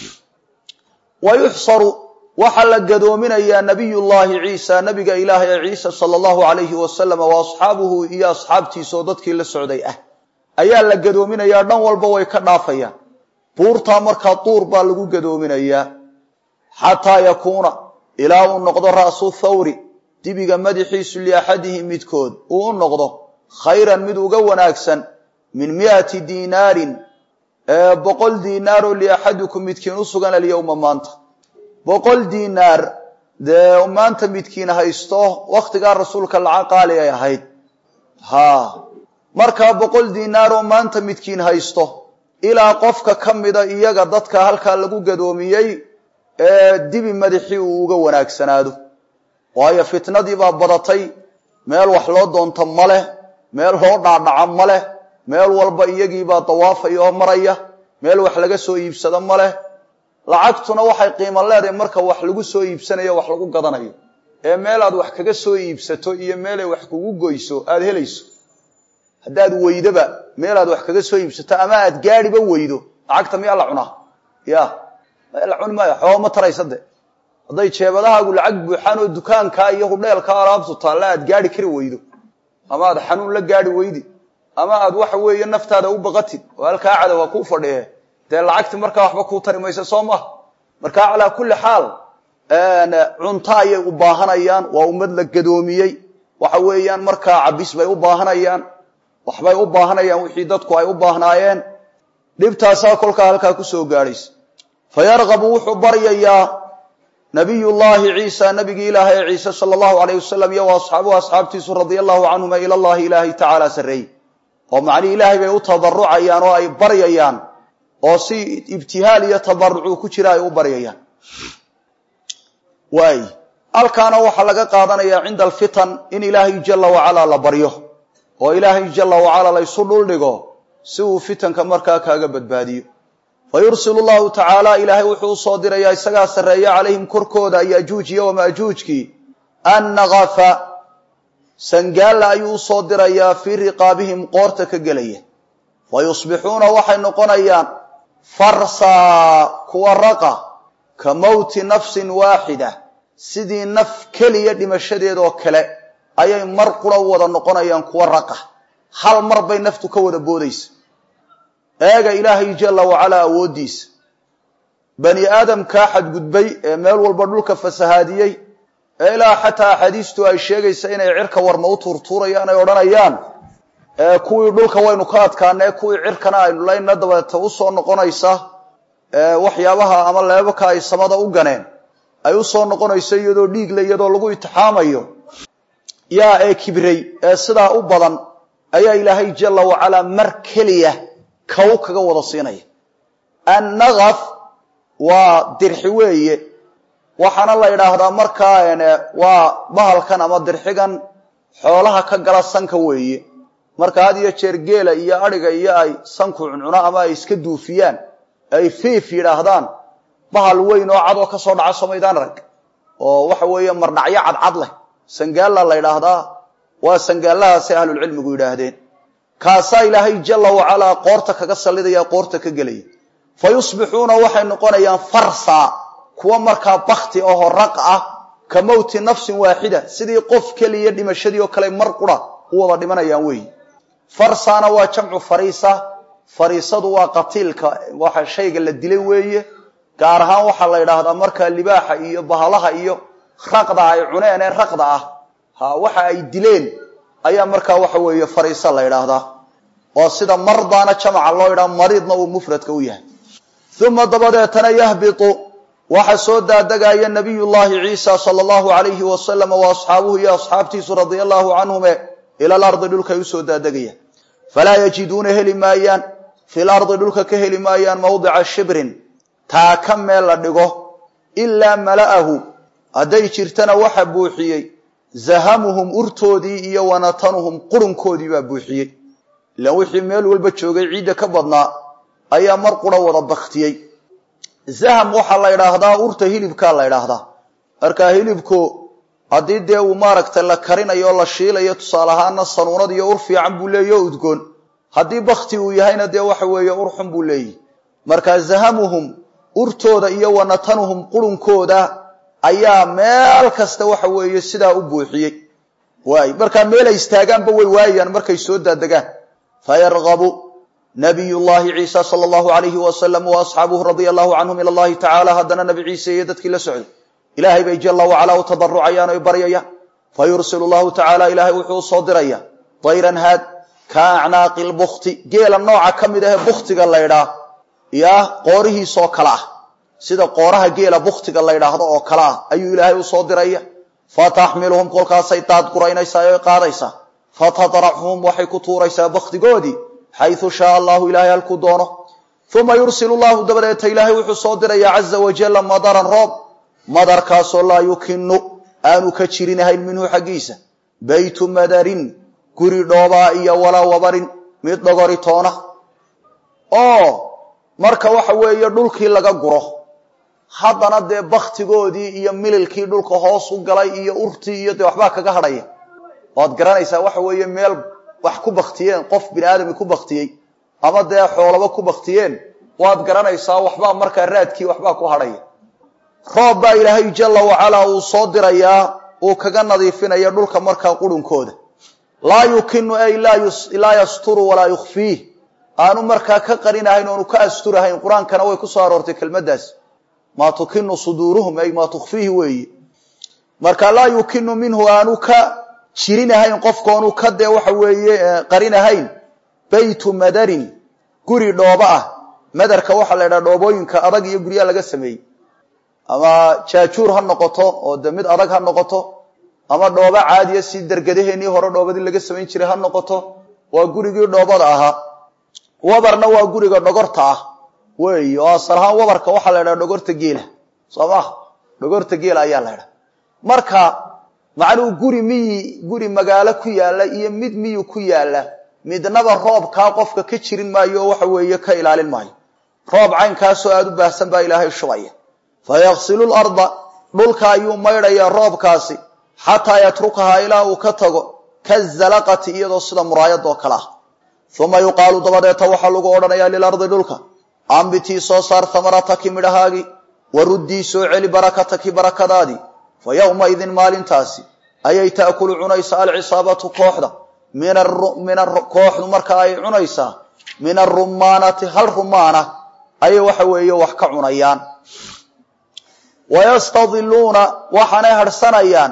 wa yuxsaru waxaa la gadoominayaa nabiyullaahi ciisa nabiga ilaahay ee ciisa sala allahu alayhi wasalam wa asxaabuhu iyo asxaabtiisa oo dadkii la socday ah ayaa la gadoominayaa dhan walba way ka dhaafayaan buurtaa markaa duur baa lagu gadoominayaa xataa yakuuna ilaa uu noqdo ra'su thawri dibiga madaxiisu liaxadihi midkood uu u noqdo khayran mid uga wanaagsan min mi'ati diinaarin boqol diinaaroo liaxadikum midkiin u sugan alyowma maanta boqol diinaar dee maanta midkiin haysto wakhtigaa rasuulka lacag qaali ay ahayd ha markaa boqol diinaar oo maanta midkiin haysto ilaa qofka ka mida iyaga dadka halkaa lagu gadoomiyey ee dibi madaxii uu uga wanaagsanaado waayo fitnadii baa badatay meel wax loo doonto ma leh meel loo dhaadhaco ma leh meel walba iyagiibaa dawaafaya oo maraya meel wax laga soo iibsado ma leh lacagtuna waxay qiimo leedahay marka wax lagu soo iibsanayo wax lagu gadanayo ee meel aad wax kaga soo iibsato iyo meelay wax kugu goyso aada helayso haddaad weydoba meel aad wax kaga soo iibsato ama aad gaadhiba weydo lacagta miyaa la cunaa ya la cuni maayo xooga ma taraysa de hadday jeebadahaagu lacag buuxaan oo dukaankaa iyo hudheelkaa alaabtu taalla aad gaadhi kari weydo ama aad xanuun la gaadhi weydi ama aad waxa weeye naftaada u baqatid oo halkaa cadowa kuu fadhiye dee lacagti markaa waxba kuu tari maysa soo maha markaa calaa kulli xaal cunto ayay u baahanayaan waa ummad la gadoomiyey waxa weeyaan markaa cabis bay u baahanayaan waxbay u baahanayaan wixii dadku ay u baahnaayeen dhibtaasaa kolkaa halkaa kusoo gaadhaysa fa yarqabu wuxuu baryayaa nabiyullaahi ciisa nabigii ilaahay ee ciise sala allahu alayh wasalam iyo wa asxaabuhu asxaabtiisu radia allahu canhuma ila llahi ilaahay tacaala sarreeyey oo macnii ilaahay bay u tabarucayaan oo ay baryayaan oo si ibtihaal iyo tabarucuu ku jira ay u baryayaan waay halkaana waxaa laga qaadanayaa cinda alfitan in ilaahay jala wacalaa la baryo oo ilaahay jala wacalaa la ysu dhuldhigo si uu fitanka markaa kaaga badbaadiyo fa yursilu llahu tacaala ilaahay wuxuu usoo dirayaa isagaa sarreeya calayhim korkooda yajuuj iyo wamaajuujkii annagafa sangaalla ayuu usoo dirayaa fii riqaabihim qoorta ka gelaya fa yusbixuuna waxay noqonayaan farsaa kuwa raqa ka mowti nafsin waaxida sidii naf keliya dhimashadeedoo kale ayay mar qura wada noqonayaan kuwa raqa hal mar bay naftu ka wada boodaysa eega ilaahay jala wacalaa awooddiisa bani aadamkaa xadgudbay ee meel walba dhulka fasahaadiyey ee ilaa xataa axaadiistu ay sheegaysa inay cirka warma u tuurtuurayaan ay odhanayaan kuwii dhulka waynu ka adkaanee kuwii cirkana aynu layna dabeeta usoo noqonaysa waxyaabaha ama leebabka ay samada u ganeen ay usoo noqonayso iyadoo dhiigle iyadoo lagu itixaamayo yaa ee kibray ee sidaa u badan ayaa ilaahay jala wacalaa mar keliya kaw kaga wada siinaya annagaf waa dirxi weeye waxaana la yidhaahdaa markaa waa bahalkan ama dirxigan xoolaha ka gala sanka weeye marka had iyo jeer geela iyo adhiga iyo ay sanku cuncuno ama ay iska duufiyaan ay fiif yidhaahdaan bahal weyn oo cad oo ka soo dhaca somaydaan arag oo waxa weeye mardhacyo cadcad leh sangaalla la yidhaahdaa waa sangaallahaasay ahlulcilmigu yidhaahdeen kaasaa ilaahay jala wacalaa qoorta kaga sallidaya qoorta ka gelaya fa yusbixuuna waxay noqonayaan farsa kuwa markaa bakti ahoo raq ah ka mowti nafsin waaxida sidii qof keliya dhimashadii oo kale mar qura u wada dhimanayaan weeyi farsana waa jamcu fariisa fariisadu waa qatiilka waxa shayga la dilay weeye gaar ahaan waxaa la yidhaahdaa markaa libaaxa iyo bahalaha iyo raqda ay cuneen ee raqda ah ha waxa ay dileen ayaa markaa waxa weeye fariisa la yidhaahdaa oo sida mardaana jamaca loo yidhaha mariidna uu mufradka u yahay uma dabadeetana yahbitu waxa soo daadegaya nabiy llahi ciisa sala allahu alayhi wasalam wa asxaabuhu iyo asxaabtiisu radia allahu canhume ila alardi dhulkay usoo daadegayaan falaa yajiduuna heli maayaan fil ardi dhulka ka heli maayaan mawdica shibrin taa ka meel la dhigo ilaa mala'ahu hadday jirtana waxa buuxiyey zahamuhum urtoodii iyo wanatanuhum qurunkoodii baa buuxiyey ilaan wixii meel walba joogay ciidda ka badnaa ayaa mar qura wada baktiyey zaham waxaa la ydhaahdaa urta hilibkaa la ydhaahdaa markaa hilibku haddii dee uu maaragtay la karinayo o la shiilayo tusaale ahaana sanuunad iyo ur fiican buu leeyahy o udgoon haddii bakti uu yahayna dee waxa weeye ur xun buu leeyahy markaa zahamuhum urtooda iyo wanatanuhum qurunkooda ayaa meel kasta waxa weeye sidaa u buuxiyey waay markaa meel ay istaagaanba way waayaan markay soo daadegaan fayargabu nabiy llahi ciisa sala allahu alayhi wasalam wa asxaabuhu radia allahu canhum ila allahi tacala haddana nabi ciise iyo dadkii la socday ilaahay bay jala wacalaa u tadarucayaan oy baryayaan fa yursilu llahu tacaala ilaahay wuxuu usoo diraya dayran haad ka acnaaqi lbukti geela nooca ka mid ahe buktiga laydhaa yaa qoorihiisoo kale ah sida qooraha geela buktiga la ydhaahdo oo kale ah ayuu ilaahay usoo diraya fataxmiluhum kolkaasay daadguraynaysaa oy qaadaysaa fatadraxuhum waxay ku tuuraysaa baktigoodii xaysu shaaa allahu ilaahay halkuu doono uma yursilu llahu dabadeeta ilaahay wuxuu soo diraya caza wajalla madaran roob madarkaasoo laa yukinu aanu ka jirinahayn minhu xaggiisa baytu madarin guri dhoobaa iyo walaa wabarin mid dhogori toona oo marka waxa weeye dhulkii laga guro haddana dee baktigoodii iyo mililkii dhulka hoos u galay iyo urtii iyo dee waxbaa kaga hadhaya waad garanaysaa waxa weeye meel wax ku baktiyeen qof bini aadami ku baktiyey ama dee xoolaba ku baktiyeen waad garanaysaa waxbaa markaa raadkii waxbaa ku hadhaya roob baa ilaahay jala wacalaa uu soo dirayaa uu kaga nadiifinaya dhulka markaa qurunkooda laa yukinu ay laa yasturu walaa yukhfiih aanu markaa ka qarinahayn oonu ka asturahayn qur-aankana way ku soo aroortay kelmaddaas maa tukinu suduuruhum ay maa tukhfiihi weeye marka laa yukinu minhu aanu ka jirinahayn qofkoonu ka dee waxa weeye qarinahayn baytu madarin guri dhoobo ah madarka waxaa la ydhaha dhoobooyinka adag iyo guryaha laga sameeyey ama jaajuur ha noqoto oo de mid adag ha noqoto ama dhoobo caadiya si dergadaheenii hore dhoobadii laga samayn jiray ha noqoto waa gurigii dhoobada ahaa wabarna waa guriga dhogorta ah wey oo asal ahaan wabarka waxaa la ydhaha dhogorta geela soo maha dhogorta geela ayaa la ydhaha marka macnuu guri miyi guri magaalo ku yaalla iyo mid miyi ku yaalla midnaba roobkaa qofka ka jirin maayo oo waxa weeye ka ilaalin maayo roob caynkaasoo aada u baahsan baa ilaahay shubaya fa yaksilu larda dhulka ayuu maydhayaa roobkaasi xataa yatrukahaa ilaa uu ka tago kazalaqati iyadoo sida muraayad oo kale ah uma yuqaalu dabadeeta waxaa lagu odhanayaa lilardi dhulka ambitii soo saar hamarataki midhahaagii waruddii soo celi barakataki barakadaadii fa yowmaidin maalintaasi ayay taakulu cunaysaa alcisaabatu kooxda min kooxdu marka ay cunaysaa min arumaanati hal rumaana ayay waxa weeye wax ka cunayaan wayastadiluuna waxaanay harhsanayaan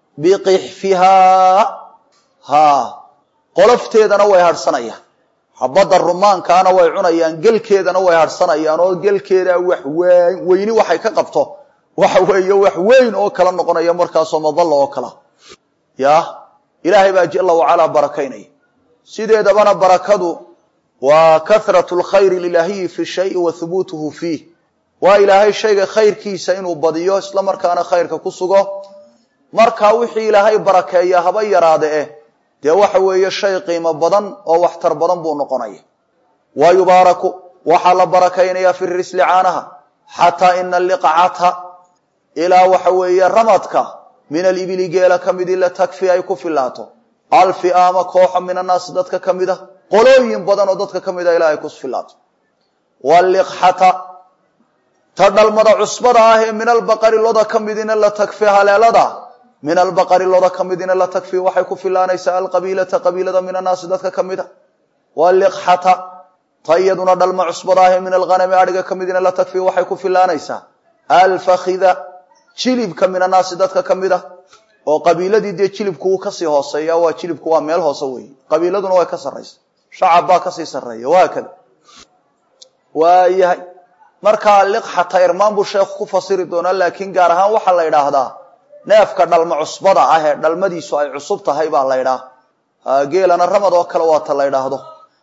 biqixfihaa ha qolofteedana way harhsanayaan xabadda rumaankaana way cunayaan gelkeedana way harhsanayaan oo gelkeeda wax weyni waxay ka qabto waxa weeye wax weyn oo kala noqonaya markaasoo madalla oo kala ya ilaahay baa jala wacalaa barakaynaya sideedabana barakadu waa kahratu lkhayri lilaahiyi fi shayi wa hubuutuhu fiih waa ilaahay shayga khayrkiisa inuu badiyo isla markaana khayrka ku sugo markaa wixii ilaahay barakeeya haba yaraade eh dee waxa weeye shay qiimo badan oo waxtar badan buu noqonaya wa yubaaraku waxaa la barakaynayaa fi risli caanaha xataa ina liqcata ilaa waxa weeye ramadka min alibili geela ka midi la takfi ay ku filaato alfiaama kooxa min annaasi dadka ka mid a qolooyin badan oo dadka ka mid a ilaa ay ku filaato waliqxata ta dhalmada cusbada ah ee min albaqari loda ka midina la takfi haleelada min albaqari loda ka midina la takfi waxay ku filaanaysaa alqabiilata qabiilada min annaasi dadka ka mid a waliqxata ta iyaduna dhalma cusbada ah ee min alghanami adhiga ka midina la takfi waxay ku filaanaysaa alfakhida jilibka min annaasi dadka ka mid ah oo qabiiladii dee jilibku wuu kasii hooseeya waa jilibku waa meel hoose weeye qabiiladuna way ka sarraysa shacab baa kasii sarreeya waa kada waayahay markaa liqxata irmaan buu sheekhu ku fasiri doonaa laakiin gaar ahaan waxaa la idhaahdaa neefka dhalma cusbada ah ee dhalmadiisu ay cusub tahay baa la ydhaah geelana ramad oo kale waata la ydhaahdo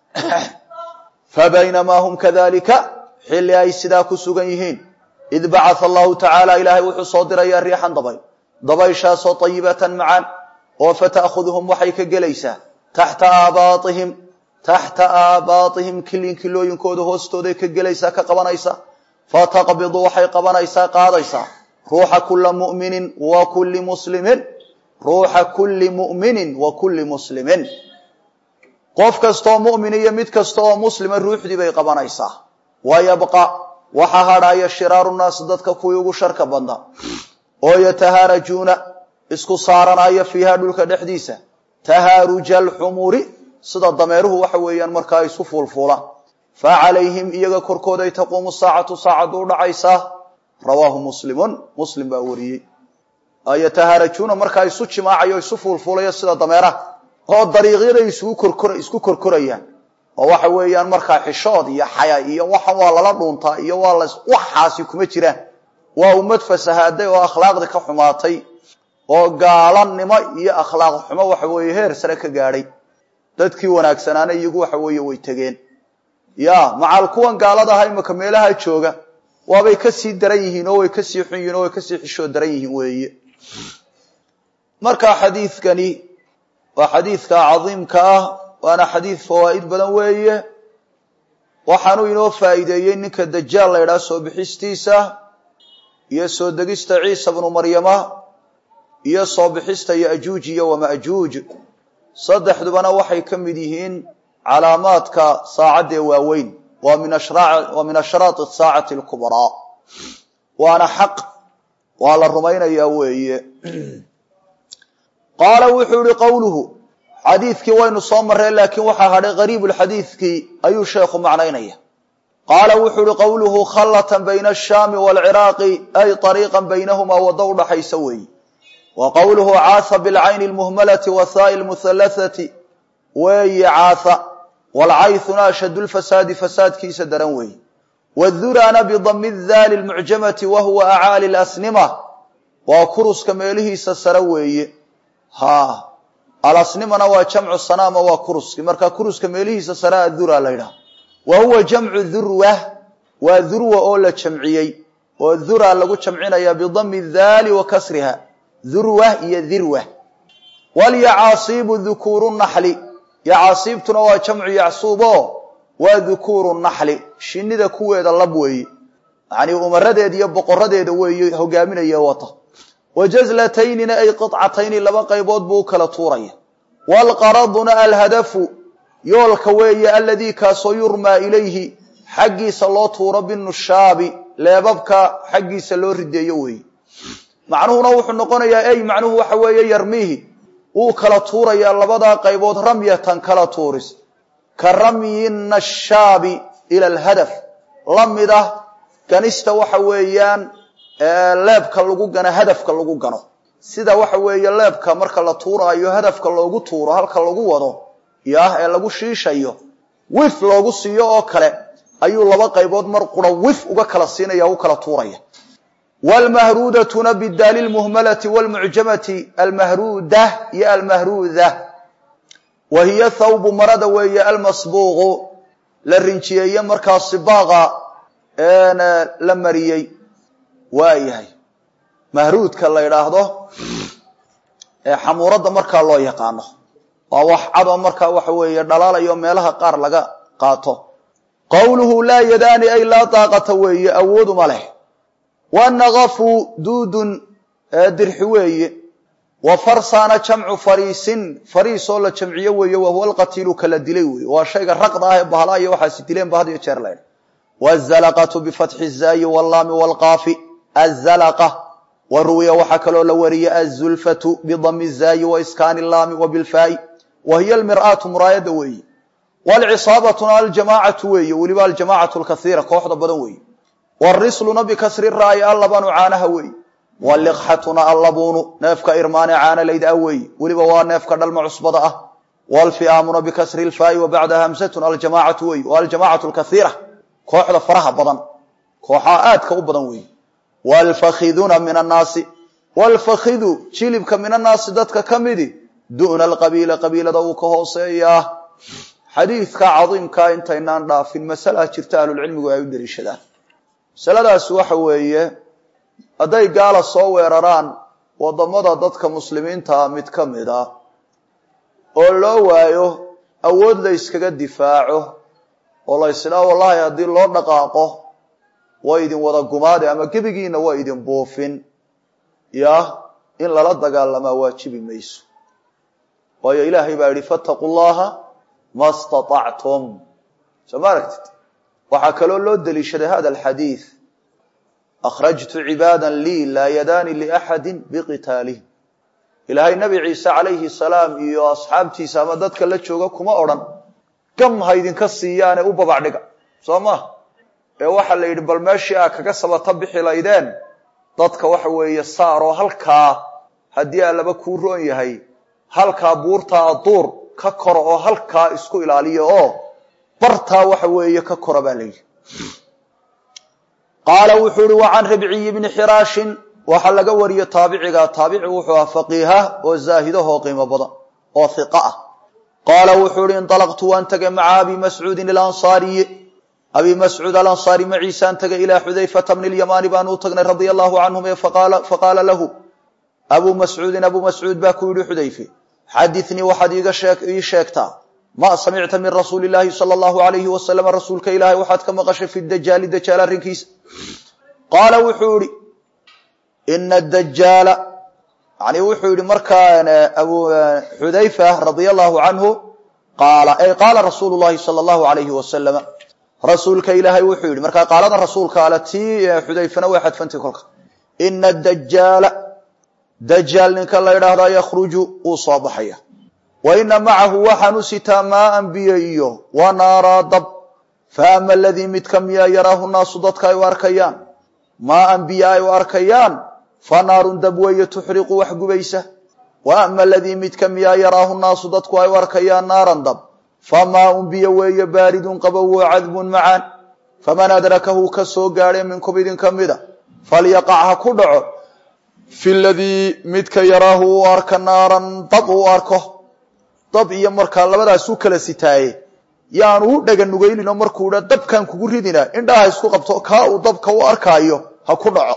fa baynamaa hum kadalika xilli ay sidaa ku sugan yihiin id bacaa allahu tacaala ilaahay wuxuu soo dirayaa riixan dabay dabayshaasoo ayibatan macaan oo fata'khuduhum waxay ka gelaysaa taxta aabaatihim taxta aabaatihim kilinkilooyinkooda hoostooday ka gelaysaa ka qabanaysa fataqbidu waxay qabanaysaa qaadaysaa ruuxa kula muminin wa kulli muslimin ruuxa kulli mu'minin wa kulli muslimin qof kastaoo mu'min iyo mid kasta oo muslima ruuxdii bay qabanaysaa wa yabqa waxaa hadhaaya shiraaru naas dadka kuwii ugu sharka badna oo yatahaarajuuna isku saaranaya fiiha dhulka dhexdiisa tahaaruja alxumuri sida dameeruhu waxa weeyaan markaa isu fuulfuulaan fa calayhim iyaga korkooday taquumu saacatu saacaddu u dhacaysaa rawaahu muslimun muslim baa wariyey yatahaarajuuna markaa isu jimaacayo isu fuulfuulaya sida dameeraha oo dariiqyaday isugu korkor isku korkorayaan oo waxa weeyaan markaa xishood iyo xaya iyo waxa waa lala dhuuntaa iyo waa la waxaasi kuma jiraan waa ummad fasahaaday oo akhlaaqdii ka xumaatay oo gaalanimo iyo akhlaaq xumo waxa weeye heer sare ka gaadhay dadkii wanaagsanaana iyagu waxa weeye way tegeen ya macal kuwan gaalada aha imaka meelaha jooga waabay kasii daran yihiin oo way kasii xun yihin oo way kasii xishood daran yihiin weeye marka xadiidkani waa xadiidka cadiimka ah waana xadiid fawaa'id badan weeye waxaanuu inoo faa'iideeyey ninka dajaal la ydhaha soo bixistiisa iyo soo degista ciisa bnu maryama iyo soo bixista yajuuj iyo wamajuuj saddexdubana waxay ka mid yihiin calaamaadka saacadee waaweyn waa min ashraat saacati lkubraa waana xaq waa la rumaynayaa weeye qaala wuxuu yihi qowluhu xadiidkii waynu soo marreen laakiin waxaa hadhay qariibulxadiidkii ayuu sheekhu macnaynaya qaala wuxuu yihi qowluhu khallatan bayna ashaami waalciraaqi ay ariiqan baynahumaa waddo udhaxaysa weeye wa qowluhu caasa bilcayni lmuhmalati wahaai lmuhallathati weeye caasa waalcaythuna ashadu lfasaadi fasaadkiisa daran weeye wadurana bidami daali lmucjamati wa huwa acaali lasnima waa kuruska meelihiisa sare weeye ha alasnimana waa jamcu sanaama waa kuruski marka kuruska meelihiisa sare adura la ydhaha wa huwa jamcu durwa waa durwa oo la jamciyey oo dhura lagu jamcinaya bidami daali wa kasriha dhurwa iyo dhirwa walyacaasiibu dhukuuru naxli yacaasiibtuna waa jamcu yacsuubo waa dhukuuru naxli shinida kuweeda lab weeye yacnii umaradeeda iyo boqoradeeda weeye hogaaminaya wata wa jazlataynina ay qicatayni laba qaybood buu u kala tuuraya waalqaraduna alhadafu yoolka weeye aladii kaasoo yurmaa ilayhi xaggiisa loo tuuro binushaabi leebabka xaggiisa loo rideeyo weeye macnuhuna wuxuu noqonayaa ey macnuhu waxa weeye yarmiihi wuu kala tuurayaa labadaa qaybood ramyatan kala tuuris ka ramyi nashaabi ila alhadaf la mid ah ganista waxa weeyaan leebka lagu gano hadafka lagu gano sida waxa weeye leebka marka la tuuraayo hadafka loogu tuuro halka lagu wado yah ee lagu shiishayo wif loogu siiyo oo kale ayuu laba qaybood mar qura wif uga kala siinaya u kala tuuraya wlmahruudatuna bidaali lmuhmalati wlmucjamati almahruuda iyo almahruuda wa hiya thawbu marada weeye almasbuuqu la rinjiyeeye markaa sibaaqa la mariyey waa yahay mahruudka la yidhaahdo ee xamuuradda markaa loo yaqaano waa wax cadoo markaa waxa weeye dhalaalayo meelaha qaar laga qaato qowluhu laa yadaani ay laa daaqata weeye awooduma leh wanaqafu duudun dirxi weeye wa farsaana jamcu fariisin fariis oo la jamciyo weeye wahuwa alqatiilu kala dilay weeye waa shayga raqda ah ee bahala iyo waxaasi dileen ba had iyo jeer laydha wazalaqatu bifatxi zaayi wallaami walqaafi azalaqa wa ruwiya waxaa kaloo la wariyey azulfatu bidami zaayi wa iskaani laami wa bilfaa'i wa hiya almir'aatu muraayada weeye waalcisaabatuna aljamaacatu weeye weliba aljamaacatu lkaiira kooxda badan weeye warisluna bikasri raa'i allabanu caanaha weeye waliqxatuna allabuunu neefka irmaane caana layda weeye weliba waa neefka dhalma cusbada ah waalfi'aamuna bikasri lfaa'i wa bacdaha hamsatun aljamaacatu weeye wa aljamaacatu lkaiira kooxda faraha badan kooxaa aadka u badan weeye waalfakhiduna min annaasi waalfakhidu jilibka min annaasi dadka ka midi du'na alqabiila qabiilada uu ka hooseeyaa xadiidka cadiimkaa intaynaan dhaafin masalaa jirta ahlulcilmigu ay u daliishadaan masaladaasi waxa weeye hadday gaala soo weeraraan waddamada dadka muslimiintaa mid ka mid a oo loo waayo awood la yskaga difaaco oo la ysdhaa wallahi haddii loo dhaqaaqo waa idin wada gumaade ama gebigiina waa idin buufin yah in lala dagaalamaa waajibi mayso waayo ilaahay baa yidhi fattaqu llaha ma staطactum soo ma aragtid waxaa kaloo loo deliishaday hada alxadiid akhrajtu cibaada lii laa yadaani liaxadi biqitaalihim ilaahay nabi ciise calayhi salaam iyo asxaabtiisa ama dadka la jooga kuma odhan gam ha idinka siiyaane u babacdhiga soo ma ee waxaa la yidhi bal meeshii aa kaga sabata bixi laydeen dadka waxa weeye saaroo halkaa haddii aa laba kuu roon yahay halkaa buurtaa duur ka kora oo halkaa isku ilaaliya oo bartaa waxa weeye ka kora baa la yidhi qaala wuxuu ihi wa can ribciyi bni xiraashin waxaa laga wariye taabiciga taabici wuxuu ahaa faqiiha oo zaahidahoo qiimo badan oo hiqa ah qaala wuxuu ihi inطalaqtu waan tegay maca abi mascuudin alansaariyi abi mascuud alansaari maciisaan tegay ilaa xudayfata bni lyamaani baan u tagnay radia allahu canhum ee faqaala lahu abu mascuudin abu mascuud baa ku yidhi xudayfe xadinii waxaad ii sheegtaa ma samicta min rasuuli illaahi sala allahu alayhi wasalam rasuulka ilaahay waxaad ka maqashay fi dajaali dajaal arrinkiisa qaala wuxuu yihi ina dajaala yani wuxuu yihi markaa abu xudayfa radia allahu canhu qaala ay qaala rasuulu llahi sala allahu alayhi wasalama rasuulka ilaahay wuxuu yihi markaa qaalada rasuulka ale tii xudayfana way xadfantay kolka ina dajaala dajaal ninka la ydhaahdaa yakhruju wuu soo baxaya wa ina macahu waxaan u sitaa maaan biyo iyo wa naaraa dab fa ama aladii midka miyaa yaraahu naasu dadka ay u arkayaan maaan biyo ay u arkayaan fa naarun dab weeye tuxriqu wax gubaysa wa ama aladii midka miyaa yaraahu naasu dadku ay u arkayaan naaran dab fa maaun biyo weeye baaridun qabow wa cadbun macaan faman adrakahu ka soo gaadhay minkum idinka mida falyaqac ha ku dhaco fi ladii midka yaraahu uu arka naaran dab uu arko dab iyo markaa labadaas u kala sitaaye yaanu u dhega nugaylino markuu dha dabkan kugu ridina indhaha isku qabto kaa uu dabka u arkaayo ha ku dhaco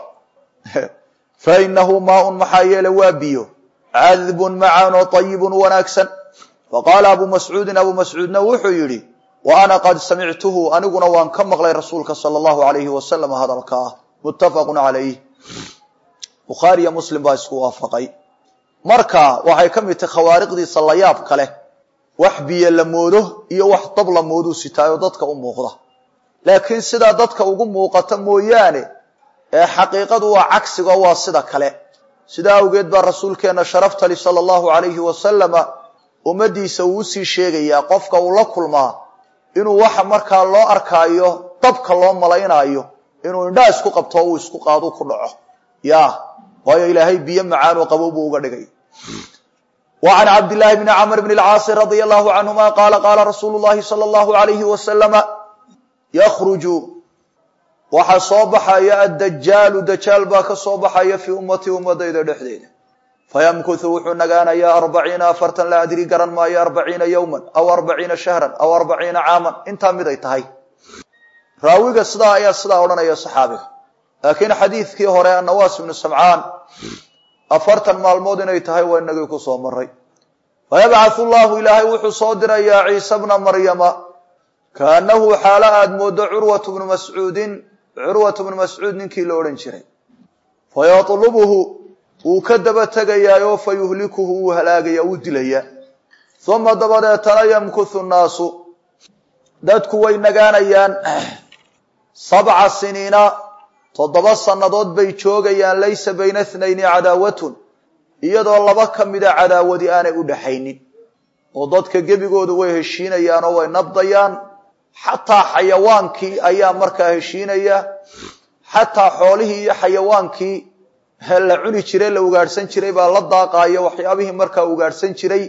fa inahu maaun maxaa yeele waa biyo cadbun macaan oo ayibun wanaagsan faqaala abu mascuudin abu mascuudna wuxuu yidhi wa ana qad samictuhu aniguna waan ka maqlay rasuulka sala allahu alayhi wasalam hadalka ah muttafaqun calayh bukhaariyo muslim baa isku waafaqay marka waxay ka mid tahay khawaariqdiisa layaab kale wax biyo la moodo iyo wax dab la mooduu sitaayo dadka u muuqda laakiin sidaa dadka ugu muuqata mooyaane ee xaqiiqadu waa cagsigo waa sida kale sidaa awgeed baa rasuulkeenna sharaftali sala allahu alayhi wasalama ummadiisa uu usii sheegayaa qofka uu la kulmaa inuu waxa markaa loo arkaayo dabka loo malaynaayo inuu indhaa isku qabto uu isku qaadu ku dhaco ya waayo ilaahay biyo macaanoo qabow buu uga dhigay wa can cabdillaahi bni camr bni alcaasi radia allahu canhuma qaala qaala rasuulu llahi sala allahu alayhi wasalama yakhruju waxaa soo baxaya addajaalu dajaal baa ka soo baxaya fii ummatii ummadayda dhexdeeda fayamkuthu wuxuu nagaanayaa arbaciina afartan la adri garan maayo arbaciina yowman aw arbaciina shahran aw arbaciina caaman intaa mid ay tahay raawiga sidaa ayaa sidaa odhanaya saxaabiga laakiin xadiidkii hore annawaas ibnu samcaan afartan maalmood inay tahay waa inagii ku soo maray fayabcathu llahu ilaahay wuxuu soo dirayaa ciise bna maryama kaanahu xaalo aada moodo curwatu bnu mascuudin curwatu bnu mascuud ninkii la odhan jiray fayatlubuhu wuu ka daba tegayaayoo fa yuhlikuhu wuu halaagaya wuu dilaya uma dabadeetana yamkuthu nnaasu dadku way nagaanayaan sabca siniina toddoba sannadood bay joogayaan laysa bayna thnayni cadaawatun iyadoo laba ka mida cadaawadi aanay u dhaxaynin oo dadka gebigoodu way heshiinayaan oo way nabdayaan xataa xayawaankii ayaa markaa heshiinaya xataa xoolihii iyo xayawaankii la cuni jiray la ugaadhsan jiray baa la daaqaaya waxyaabihii markaa ugaadhsan jiray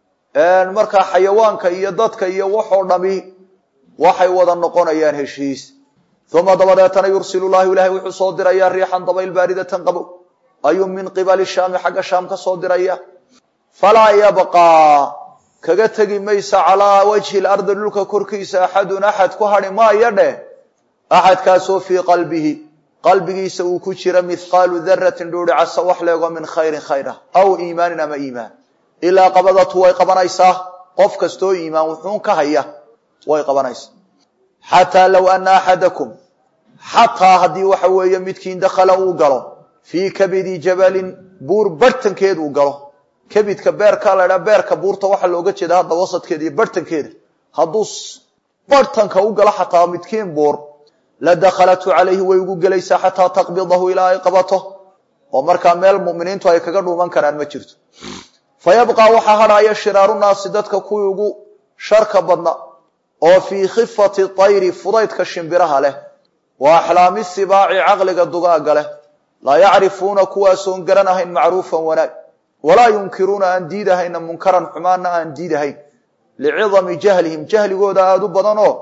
markaa xayawaanka iyo dadka iyo waxoo dhami waxay wada noqonayaan heshiis uma dabadeetana yursilu llahu ilahay wuxuu soo dirayaa riixan dabayl baaridatan qabow ayuu min qibali shaami xagga shaam ka soo diraya falaa yabqaa kaga tegi maysa calaa wajhi lardi dhulka korkiisa axadun axad ku hadhi maayo dheh axadkaasoo fii qalbihi qalbigiisa uu ku jira mithqaalu daratin dhuuri casa wax leego min khayrin khayr ah aw iimaanin ama iimaan ilaa qabadatu way qabanaysaa qof kastoo iimaan wuxuun ka haya way qabanaysaa xataa low ana axadakum xataa haddii waxa weeye midkiin dakhala uu galo fii kabidi jabalin buur barhtankeed uu galo kabidka beerka la dhaa beerka buurta waxaa looga jeeda hadda wasadkeeda iyo barhtankeeda hadduu barhtanka u galo xataa midkiin buur la dakhalatu calayhi way ugu gelaysaa xataa taqbidahu ilaa ay qabato oo markaa meel muminiintu ay kaga dhuuman karaan ma jirto fa yabqaa waxaa hadhaya shiraaru naasi dadka kuwii ugu sharka badna oo fii khifati tayri fudaydka shimbiraha leh wa axlaami sibaaci caqliga dugaaga leh laa yacrifuuna kuwaasoon garanahayn macruufan wanaag walaa yunkiruuna aan diidahayna munkaran xumaanna aan diidahayn licidami jahlihim jahligooda aada u badan oo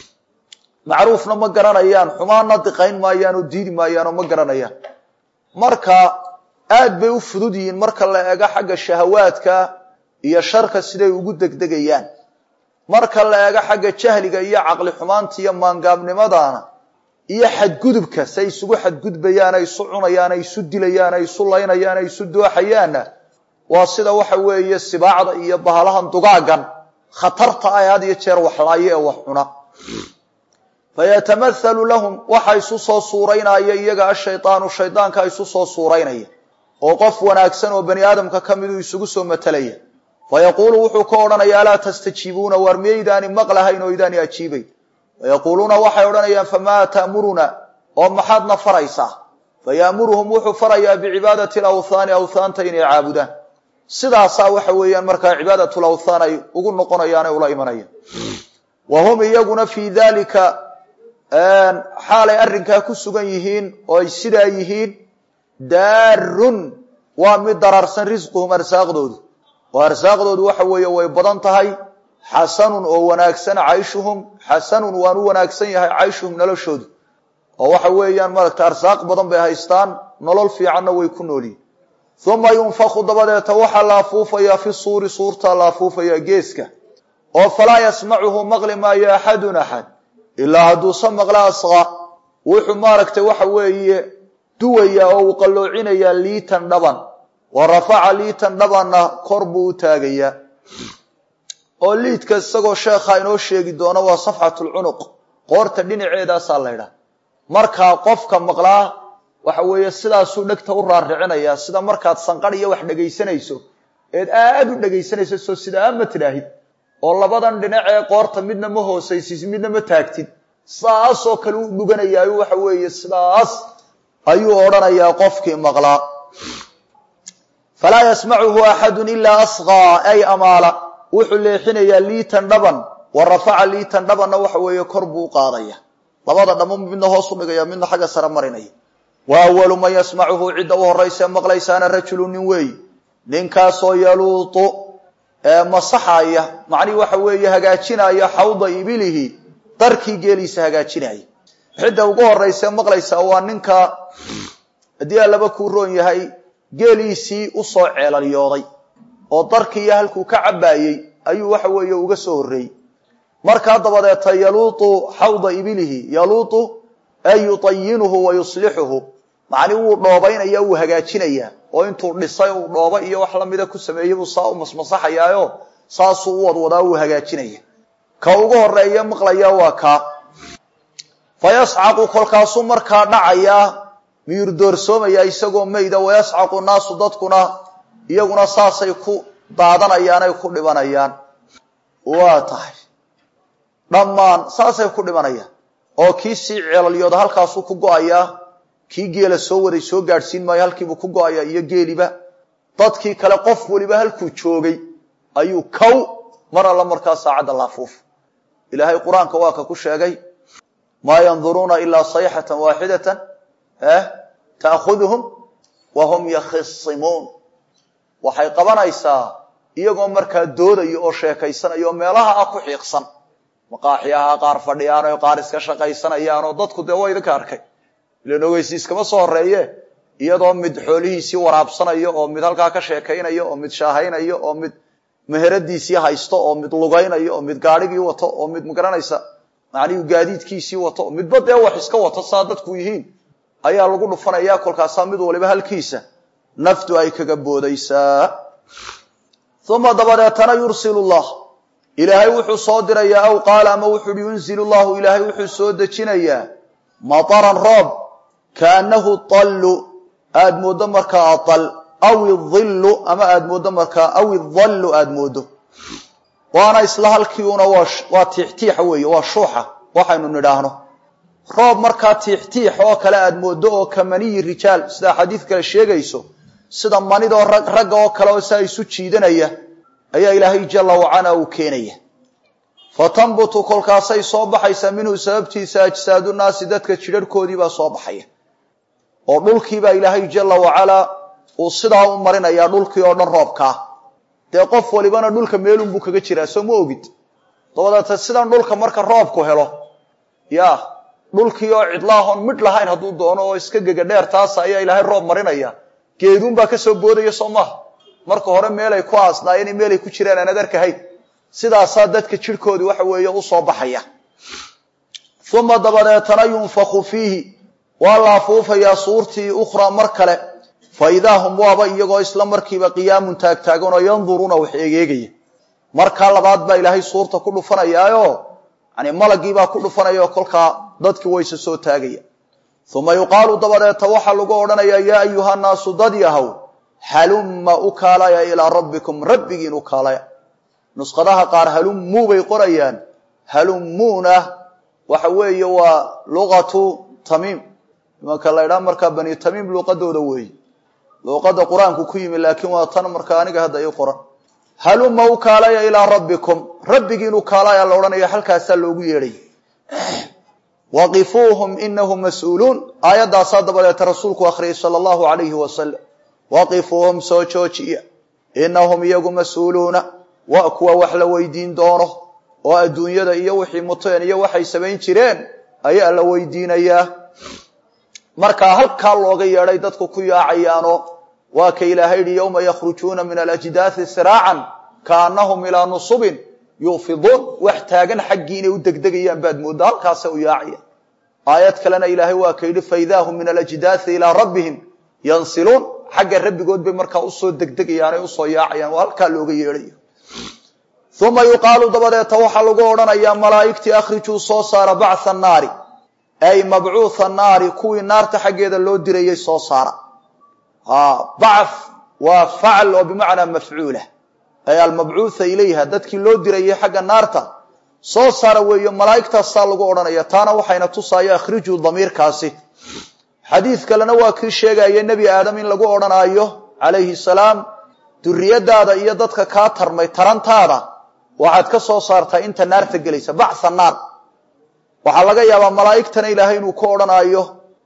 macruufna ma garanayaan xumaanna diqayn maayaan oo diidi maayaan oo ma garanayaan marka aad bay u fudud yihiin marka la eego xagga shahawaadka iyo sharka siday ugu degdegayaan marka la eego xagga jahliga iyo caqli xumaanta iyo maangaabnimadana iyo xadgudubka say isugu xadgudbayaan ay isu cunayaan ay isu dilayaan ay isu laynayaan ay isu dooxayaanna waa sida waxa weeye sibaacda iyo bahalahan dugaagan khatarta ah had iyo jeer waxlaayo ee wax cuna fayatamathalu lahum waxa isu soo suuraynaya iyaga ashaydaanu shaydaanka isu soo suuraynaya oo qof wanaagsan oo bani aadamka ka miduu isugu soo matalaya fayaquulu wuxuu ka odhanaya alaa tastajiibuuna waar miyaydaani maqlahayn oo idaani ajiibayn fayaquuluuna waxay odhanayaan famaa ta'muruna oo maxaadna faraysaa faya'muruhum wuxuu farayaa bicibaadati alawthaani awthaanta inay caabudaan sidaasaa waxa weeyaan markaa cibaadatu lawthaan ay ugu noqonayaan ee ula imanayaan wa hum iyaguna fii dalika xaalay arrinkaa ku sugan yihiin oo ay sidaa yihiin daarun waa mid dararsan risquhum arsaaqdoodu oo arsaaqdoodu waxa weeye way badan tahay xasanun oo wanaagsan cayshuhum xasanun waan u wanaagsan yahay cayshuhum noloshoodu oo waxa weeyaan maaragta arsaaq badan bay haystaan nolol fiicanna way ku noolyihin uma yunfaku dabadeeta waxaa la afuufayaa fi suuri suurtaa la afuufayaa geeska oo falaa yasmacuhu maqli maayo axadun axad ilaa hadduuse maqla asqa wuxuu maaragtay waxa weeye duwayaa oo uu qalloocinayaa liitan dhaban wa rafaca liitan dhabanna kor buu u taagayaa oo liidka isagoo sheekha inoo sheegi doono waa safxatulcunuq qoorta dhinaceedaasaa laydhaha markaa qofka maqlaa waxa weeye sidaasuu dhegta u raaricinayaa sida markaad sanqadh iyo wax dhegaysanayso eed aad u dhegaysanayso soo sidaa ma tidhaahid oo labadan dhinac ee qoorta midna ma hoosaysid midna ma taagtid saasoo kale u dhuganayaayo waxa weeye sidaas ayuu odhanayaa qofkii maqlaa falaa yasmacuhu axadun ilaa asqaa ay amaala wuxuu leexinayaa liitan dhaban wa rafaca liitan dhabanna waxa weeye kor buu u qaadaya labada dhamo midna hoos u dhigaya midna xagga sare marinaya wa awalu man yasmacuhu cidda u horaysa maqlaysaana rajulu nin weey ninkaasoo yaluutu masaxaya macnihi waxa weeye hagaajinaya xawda ibilihi darkii geeliisa hagaajinaya cidda ugu horaysa maqlaysaa waa ninka haddii allaba kuu roon yahay geeliisii usoo ceelalyooday oo darkii iyo halkuu ka cabbaayey ayuu waxa weeye uga soo horreeyey markaa dabadeeta yaluutu xawda ibilihi yaluutu ay yutayinuhu wa yuslixuhu macni wuu dhoobaynaya wuu hagaajinayaa oo intuu dhisay uu dhooba iyo wax lamida ku sameeyey buu saa u masmasaxayaayo saasuu u wadwadaa wuu hagaajinaya ka ugu horeeya maqlaya waa kaa fa yascaqu kolkaasuu markaa dhacayaa miyur doorsoomaya isagoo mayda wayascaqu naasu dadkuna iyaguna saasay ku daadanayaan ay ku dhibanayaan waa tahay dhammaan saasay ku dhibanayaan oo kii sii ceelalyooda halkaasuu ku go-ayaa kii geela soo waday soo gaadhsiin maayo halkiibuu ku go-ayaa iyo geeliba dadkii kale qof weliba halkuu joogay ayuu kow mar alla markaa saacadda laafuuf ilaahay qur-aanka waa ka ku sheegay maa yanduruuna ilaa sayxatan waaxidatan ta'khuduhum wa hum yakhisimuun waxay qabanaysaa iyagoo markaa doodayo oo sheekaysanayo oo meelaha ah ku xiiqsan maqaaxyaha qaar fadhiyaan oo qaar iska shaqaysanayaan oo dadku dee waa idinka arkay ilan ogeysi iskama soo horeeye iyadoo mid xoolihiisii waraabsanayo oo mid halkaa ka sheekaynayo oo mid shaahaynayo oo mid meheradiisii haysto oo mid lugaynayo oo mid gaadhigii wato oo mid magaranaysa macnihu gaadiidkiisii wato midba dee wax iska wato saa dadku yihiin ayaa lagu dhufanaya kolkaasaa mid waliba halkiisa naftu ay kaga boodaysaa uma dabadeetana yursil llah ilaahay wuxuu soo dirayaa aw qaala ama wuxuuhi yunzil llahu ilaahay wuxuu soo dejinayaa mataran roob kaanahu tallu aada mooddo markaa aal aw idillu ama aada mooddo markaa aw idallu aada mooddo waana isla halkiiuna waa tiixtiixa weeye waa shuuxa waxaynu nidhaahno roob markaa tiixtiix oo kale aada mooddo oo ka maniyi rijaal sidaa xadiid kale sheegayso sida manidoo ragga oo kale oo saa isu jiidanaya ayaa ilaahay jalla wacala uu keenaya fa tanbutu kolkaasay soo baxaysaa minhu sababtiisa ajsaadu naasi dadka jidharhkoodii baa soo baxaya oo dhulkiibaa ilaahay jalla wacalaa uu sidaa u marinayaa dhulkii oo dhan roobkaa dee qof walibana dhulka meelunbuu kaga jiraa soo ma ogid dabadeeta sidan dhulka marka roobku helo ya dhulkii oo cidlaahoon midh lahayn hadduu doono oo iska gega dheer taasa ayaa ilaahay roob marinaya geeduunbaa kasoo boodaya soo maaha marka hore meelay ku aasnaayeen meelay ku jiraan aan adarkahayn sidaasaa dadka jidhkoodii waxa weeye usoo baxaya uma dabadeetana yunfaku fiihi waa la afuufayaa suurtii ukhraa mar kale fa idaa hum waaba iyagoo isla markiiba qiyaamun taagtaagan oo yanduruuna wax egeegaya markaa labaad baa ilaahay suurta ku dhufanayaayo yani malagiibaa ku dhufanaya oo kolkaa dadkii wayse soo taagaya uma yuqaalu dabadeeta waxaa lagu odhanayaa yaa ayuha naasu dad yahow halumma u kaalaya ilaa rabbikum rabbigiin u kaalaya nusqadaha qaar halummuu bay qorayaan halummuuna waxa weeye waa luqatu tamiim imanka la ydhaha markaa bani tamiim luuqadooda weeye luuqada qur-aanku ku yimi laakiin waa tan markaa aniga hadda ii qoran halumma u kaalaya ilaa rabbikum rabbigiin u kaalaya la odhanaya halkaasaa loogu yeedhay waqifuuhum inahum mas-uuluun aayaddaasaa dabadeeta rasuulku akhriyay sala allahu alayhi wasalam waqifuuhum soo joojiya inahum iyagu mas-uuluuna waa kuwa wax la weydiin doono oo adduunyada iyo wixii muteen iyo waxay samayn jireen ayaa la weydiinayaa markaa halkaa looga yeedhay dadku ku yaacayaano waa ka ilaahay yihi yowma yakhrujuuna min alajdaasi siraacan kaanahum ilaa nusubin yuufiduun wax taagan xaggii inay u degdegayaan baad mooddaa halkaasay u yaacayaan aayad kalena ilaahay waa ka yidhi faidaahum min alajdaai ilaa rabbihim yansiluun xagga rabbigood bay markaa usoo degdegayaan ay usoo yaacayaan oo halkaa looga yeedhayo uma yuqaalu dabadeeta waxaa lagu odhanayaa malaa'igtii akhrijuu soo saara bactha naari ay mabcuutha naari kuwii naarta xaggeeda loo dirayay soo saara bath waa facl oo bimacnaa mafcuula ay almabcuutha ilayha dadkii loo dirayay xagga naarta soo saara weeyo malaa'igtaasaa lagu odhanaya taana waxayna tusaayo akhrijuu damiirkaasi xadiid kalena waa kii sheegaya nebi aadam in lagu odhanaayo calayhi salaam duriyadaada iyo dadka kaa tarmay tarantaada waxaad ka soo saartaa inta naarta gelaysa bactha naar waxaa laga yaabaa malaa'igtana ilaahay inuu ku odhanaayo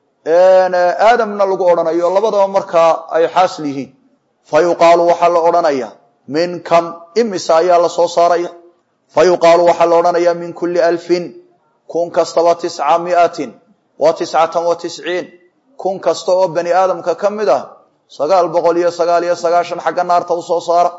aadamna lagu odhanayo labadaba markaa ay xaasil yihiin fa yuqaalu waxaa la odhanaya min kam imisa ayaa la soo saaraya fa yuqaalu waxaa la odhanaya min kulli alfin kun kastaba tisca miatin wa tiscatan wa tisciin kun kasta oo bani aadamka ka mid ah sagaal boqol iyo sagaal iyo sagaashan xagga naarta usoo saara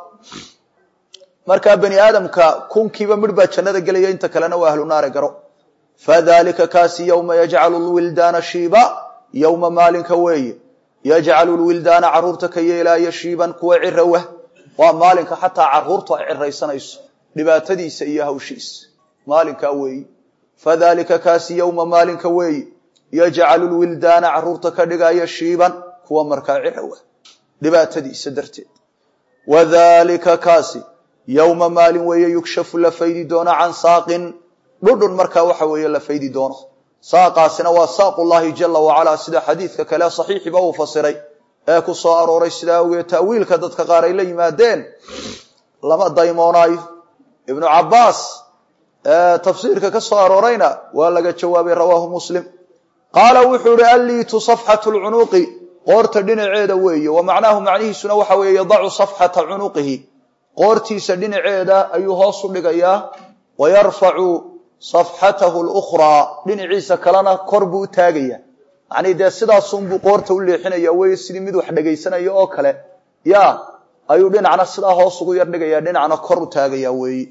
markaa bani aadamka kunkiiba midh baa jannada gelaya inta kalena waa ahlu naare garo fadalika kaasi yowma yajcalu lwildaana shiiba yowma maalinka weeye yajcalu lwildaana caruurta ka yeelaaya shiiban kuwa cirawah waa maalinka xataa caruurtu ay ciraysanayso dhibaatadiisa iyo hawshiisa maalinkaa weeye fadalika kaasi yowma maalinka weeye yajcalu lwildaana caruurta ka dhigaya shiiban kuwa markaa cirawah dhibaatadiisa darteed wadalika kaasi yowma maalin weeye yugshafu la faydi doono can saaqin dhudhun markaa waxa weeye la faydi doono saaqaasina waa saaqullahi jala wacalaa sida xadiidka kale saxiixiba uu fasiray ee ku soo arooray sidaa awgeed ta'wiilka dadka qaar ay la yimaadeen lama daymoonaayo ibnu cabbaas tafsiirka ka soo aroorayna waa laga jawaabay rawaahu muslim qaala wuxuu ihi alliitu safxatu lcunuqi qoorta dhinaceeda weeye wa macnaahu macnihiisuna waxa weeye yadacu safxata cunuqihi qoortiisa dhinaceeda ayuu hoos u dhigayaa wa yarfacu safxatahu lukhraa dhinaciisa kalena kor buu u taagaya macnii dee sidaasunbuu qoorta u leexinaya weye sidii mid wax dhegaysanaya oo kale ya ayuu dhinacna sidaa hoos ugu yar dhigaya dhinacna kor u taagaya weeye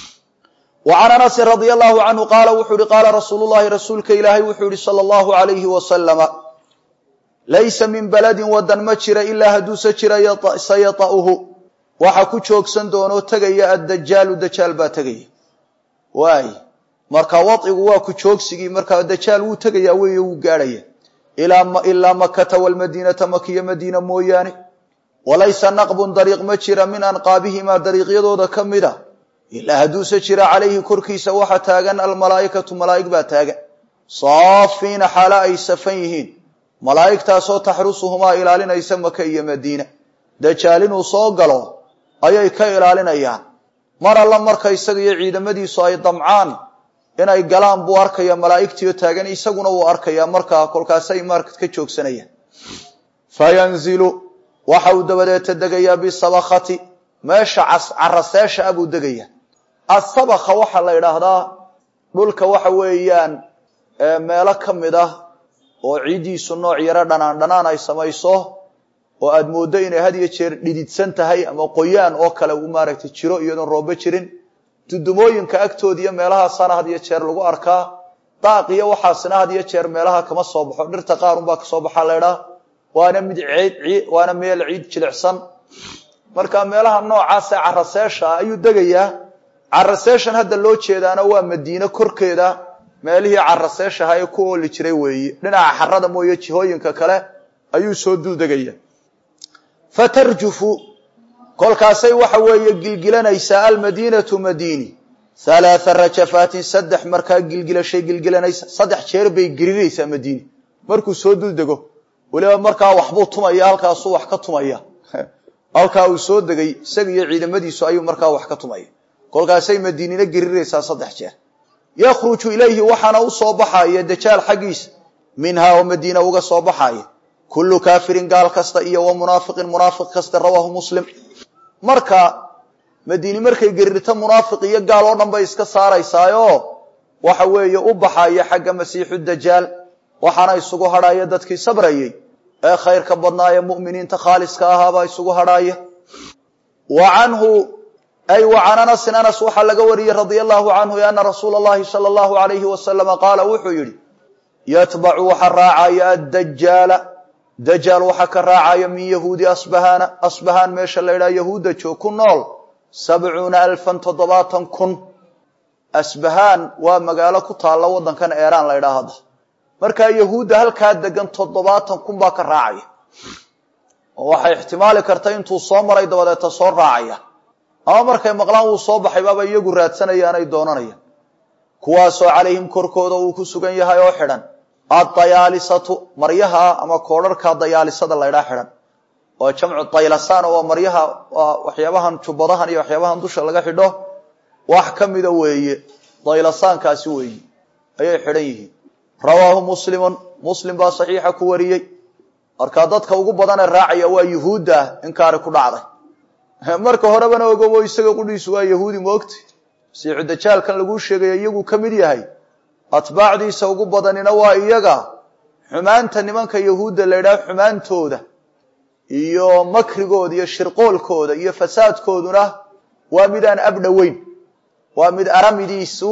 wa can anasin radia allahu canhu qaala wuxuu ihi qaala rasuulu llahi rasuulka ilaahay wuxuu yihi sala allahu alayhi wasalama laysa min baladin wadan ma jira ilaa hadduuse jira sayata'uhu waxa ku joogsan doonoo tegaya addajaalu dajaal baa tegaya waay marka wadcigu waa ku joogsigii markaa dajaal wuu tegaya weeye wuu gaadhaya ilaa makata walmadiinata makiya madiina mooyaane walaysa naqbun dariiq ma jira min anqaabihimaa dariiqyadooda ka mid a ilaa hadduuse jira calayhi korkiisa waxa taagan almalaa'ikatu malaa'ig baa taagan saafiina xaalo ay safan yihiin malaa'igtaasoo taxrusuhumaa ilaalinaysa maka iyo madiina dajaal inuu soo galo ayay ka ilaalinayaan mar alla marka isaga iyo ciidamadiisu ay damcaan inay galaan buu arkaya malaa'igtiio taagan isaguna wuu arkayaa markaa kolkaasay marka ka joogsanayaan fayanzilu waxa uu dabadeeta degayaa bisabakati meesha caraseesha ah buu degayaa asabaka waxaa la idhaahdaa dhulka waxa weeyaan meelo ka mid ah oo ciiddiisu nooc yaro dhanaan dhanaan ay samayso oo aada mooddo inay had iyo jeer dhididsan tahay ama qoyaan oo kale uu maaragtay jiro iyadoon roobo jirin dudumooyinka agtooda iyo meelahaasana had iyo jeer lagu arkaa daaq iyo waxaasina had iyo jeer meelaha kama soo baxo dhirta qaar unbaa kasoo baxaa laydhaa waana mid ciid waana meel ciid jilicsan marka meelaha noocaasa caraseesha ah ayuu degayaa caraseeshan hadda loo jeedaana waa madiine korkeeda meelihii caraseeshaha ee ku ooli jiray weeye dhinaca xarada mooye jihooyinka kale ayuu soo dul degaya fatarjufu kolkaasay waxa weeye gilgilanaysaa almadiinatu madiini halaatha rajafaatin saddex markaa gilgilashay gilgilanaysa saddex jeer bay geriraysaa madiini markuu soo dul dego weliba markaa waxbuu tumaya halkaasuu wax ka tumaya halkaa uu soo degay isaga iyo ciidamadiisu ayuu markaa wax ka tumaya kolkaasay madiinina geriraysaa saddex jeer yakhruju ilayhi waxaana u soo baxaya dajaal xaggiisa minhaa oo madiina uga soo baxaya kullu kaafirin gaal kasta iyo wa munaafiqin munaafiq kasta rawaahu muslim marka madiini markay gerirto munaafiq iyo gaal oo dhan bay iska saaraysaayo waxa weeye u baxaya xagga masiixu dajaal waxaana isugu hadhaya dadkii sabrayey ee khayrka badnaa ee mu'miniinta khaaliska ahaabaa isugu hadhaaya wa canhu ay wa can anasin anas waxaa laga wariyey radia allahu canhu ana rasuula allahi sala allahu alayhi wasalama qaala wuxuu yidhi yatbacu waxa raacaya addajaala dajaal waxaa ka raacaya min yahuudi asbahaana asbahaan meesha la ydhaha yahuudda joog ku nool sabcuuna alfan toddobaatan kun asbahaan waa magaalo ku taalla waddankan eeraan la ydhaha hadda markaa yahuudda halkaa degan toddobaatan kun baa ka raacaya oo waxay ixtimaali karta intuu soo maray dabadeeta soo raacaya ama markay maqlaan wuu soo baxay baaba iyagu raadsanayaan ay doonanayaan kuwaasoo calayhim korkooda uu ku sugan yahay oo xidhan addayaalisatu maryaha ama koodharka dayaalisada laydhaa xidhan oo jamcu daylasaan oo maryaha waa waxyaabahan jubbadahan iyo waxyaabahan dusha laga xidho wax ka mida weeye daylasaankaasi weeye ayay xidhan yihiin rawaahu muslimun muslim baa saxiixa ku wariyey markaa dadka ugu badanee raacaya waa yuhuudda inkaari ku dhacday marka horebana ogobo isaga qudhiisu waa yahuudi moogti masiixu dajaalkan laguu sheegaya iyaguu ka mid yahay atbaacdiisa ugu badanina waa iyaga xumaanta nimanka yahuudda la ydhaha xumaantooda iyo makrigooda iyo shirqoolkooda iyo fasaadkooduna waa mid aan abdhoweyn waa mid aramidiisu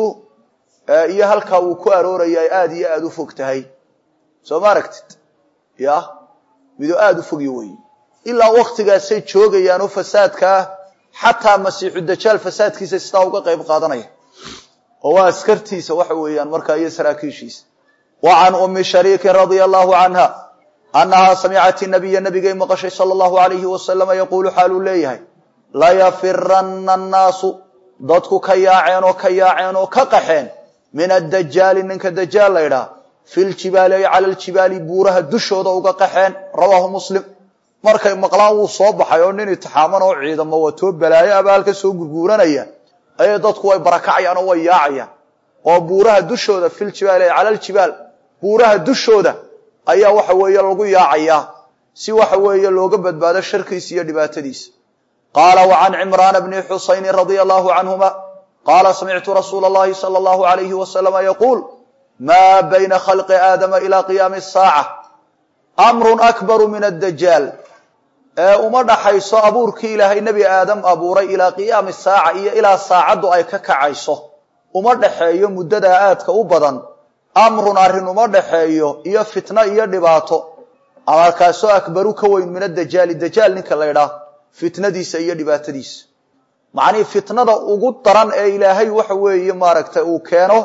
iyo halkaa uu ku arooraya ay aada iyo aada u fog tahay soo ma aragtid ya midoo aada u fogyo wey ilaa waktigaasay joogayaan oo fasaadkaa xataa masiixu dajaal fasaadkiisa sidaa uga qayb qaadanaya oo waa askartiisa waxa weeyaan markaa iyo saraakiishiisa wa can umi shariikin radia allahu canha annahaa samicat nabiya nabigay maqashay sala allahu alayhi wasalama yaquulu xaaluu leeyahay layafirana annaasu dadku ka yaaceen oo ka yaaceen oo ka qaxeen min addajaali ninka dajaal la ydhaha fi ljibaali ay cala ljibaali buuraha dushooda uga qaxeen rawaahu muslim markay maqlaan wuu soo baxay oo nin itixaaman oo ciidamo watoo balaayo abaalka soo gurguuranaya ayay dadku way barakacayaan oo way yaacayaan oo buuraha dushooda filjibaali ay cala ljibaal buuraha dushooda ayaa waxa weeye lagu yaacayaa si waxa weeye looga badbaado sharkiisa iyo dhibaatadiisa qaala wa can cimraana bni xusayni radia allahu canhuma qaala samictu rasuula allahi sala allahu alayhi wasalama yaquul maa bayna khalqi aadama ilaa qiyaami asaaca amrun akbaru min addajaal ee uma dhaxayso abuurkii ilaahay nebi aadam abuuray ilaa qiyaami saaca iyo ilaa saacaddu ay ka kacayso uma dhaxeeyo muddadaa aadka u badan amrun arrin uma dhaxeeyo iyo fitno iyo dhibaato amarkaasoo akbaru ka weyn min adajaali dajaal ninka la ydhaah fitnadiisa iyo dhibaatadiisa macnihii fitnada ugu daran ee ilaahay waxa weeye maaragtay uu keeno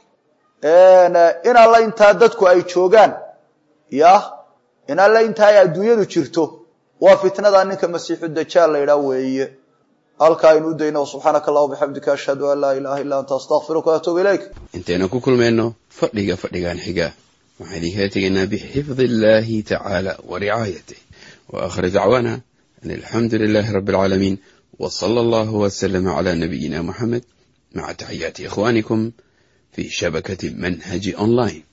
in alla intaa dadku ay joogaan ya in alla intaa ay adduunyadu jirto waa fitnada ninka masiixu dajaal la ydhaah weeye halkaa aynu u dayno subxaanaka allah bixamdika ashhadu an laa ilaha illa anta astaqfiruka waatuubu ilayk intaynu ku kulmayno fadhiga fadhigan xiga waxaan idinkaga tegaynaa bixifdi illahi tacaala wa ricaayatih wa aakhir dacwaana an alxamdu lilahi rabi alcaalamiin w sala allahu waslama cala nabiyina muxamed maca taxiyaati ikhwanikum fi shabakati manhaji online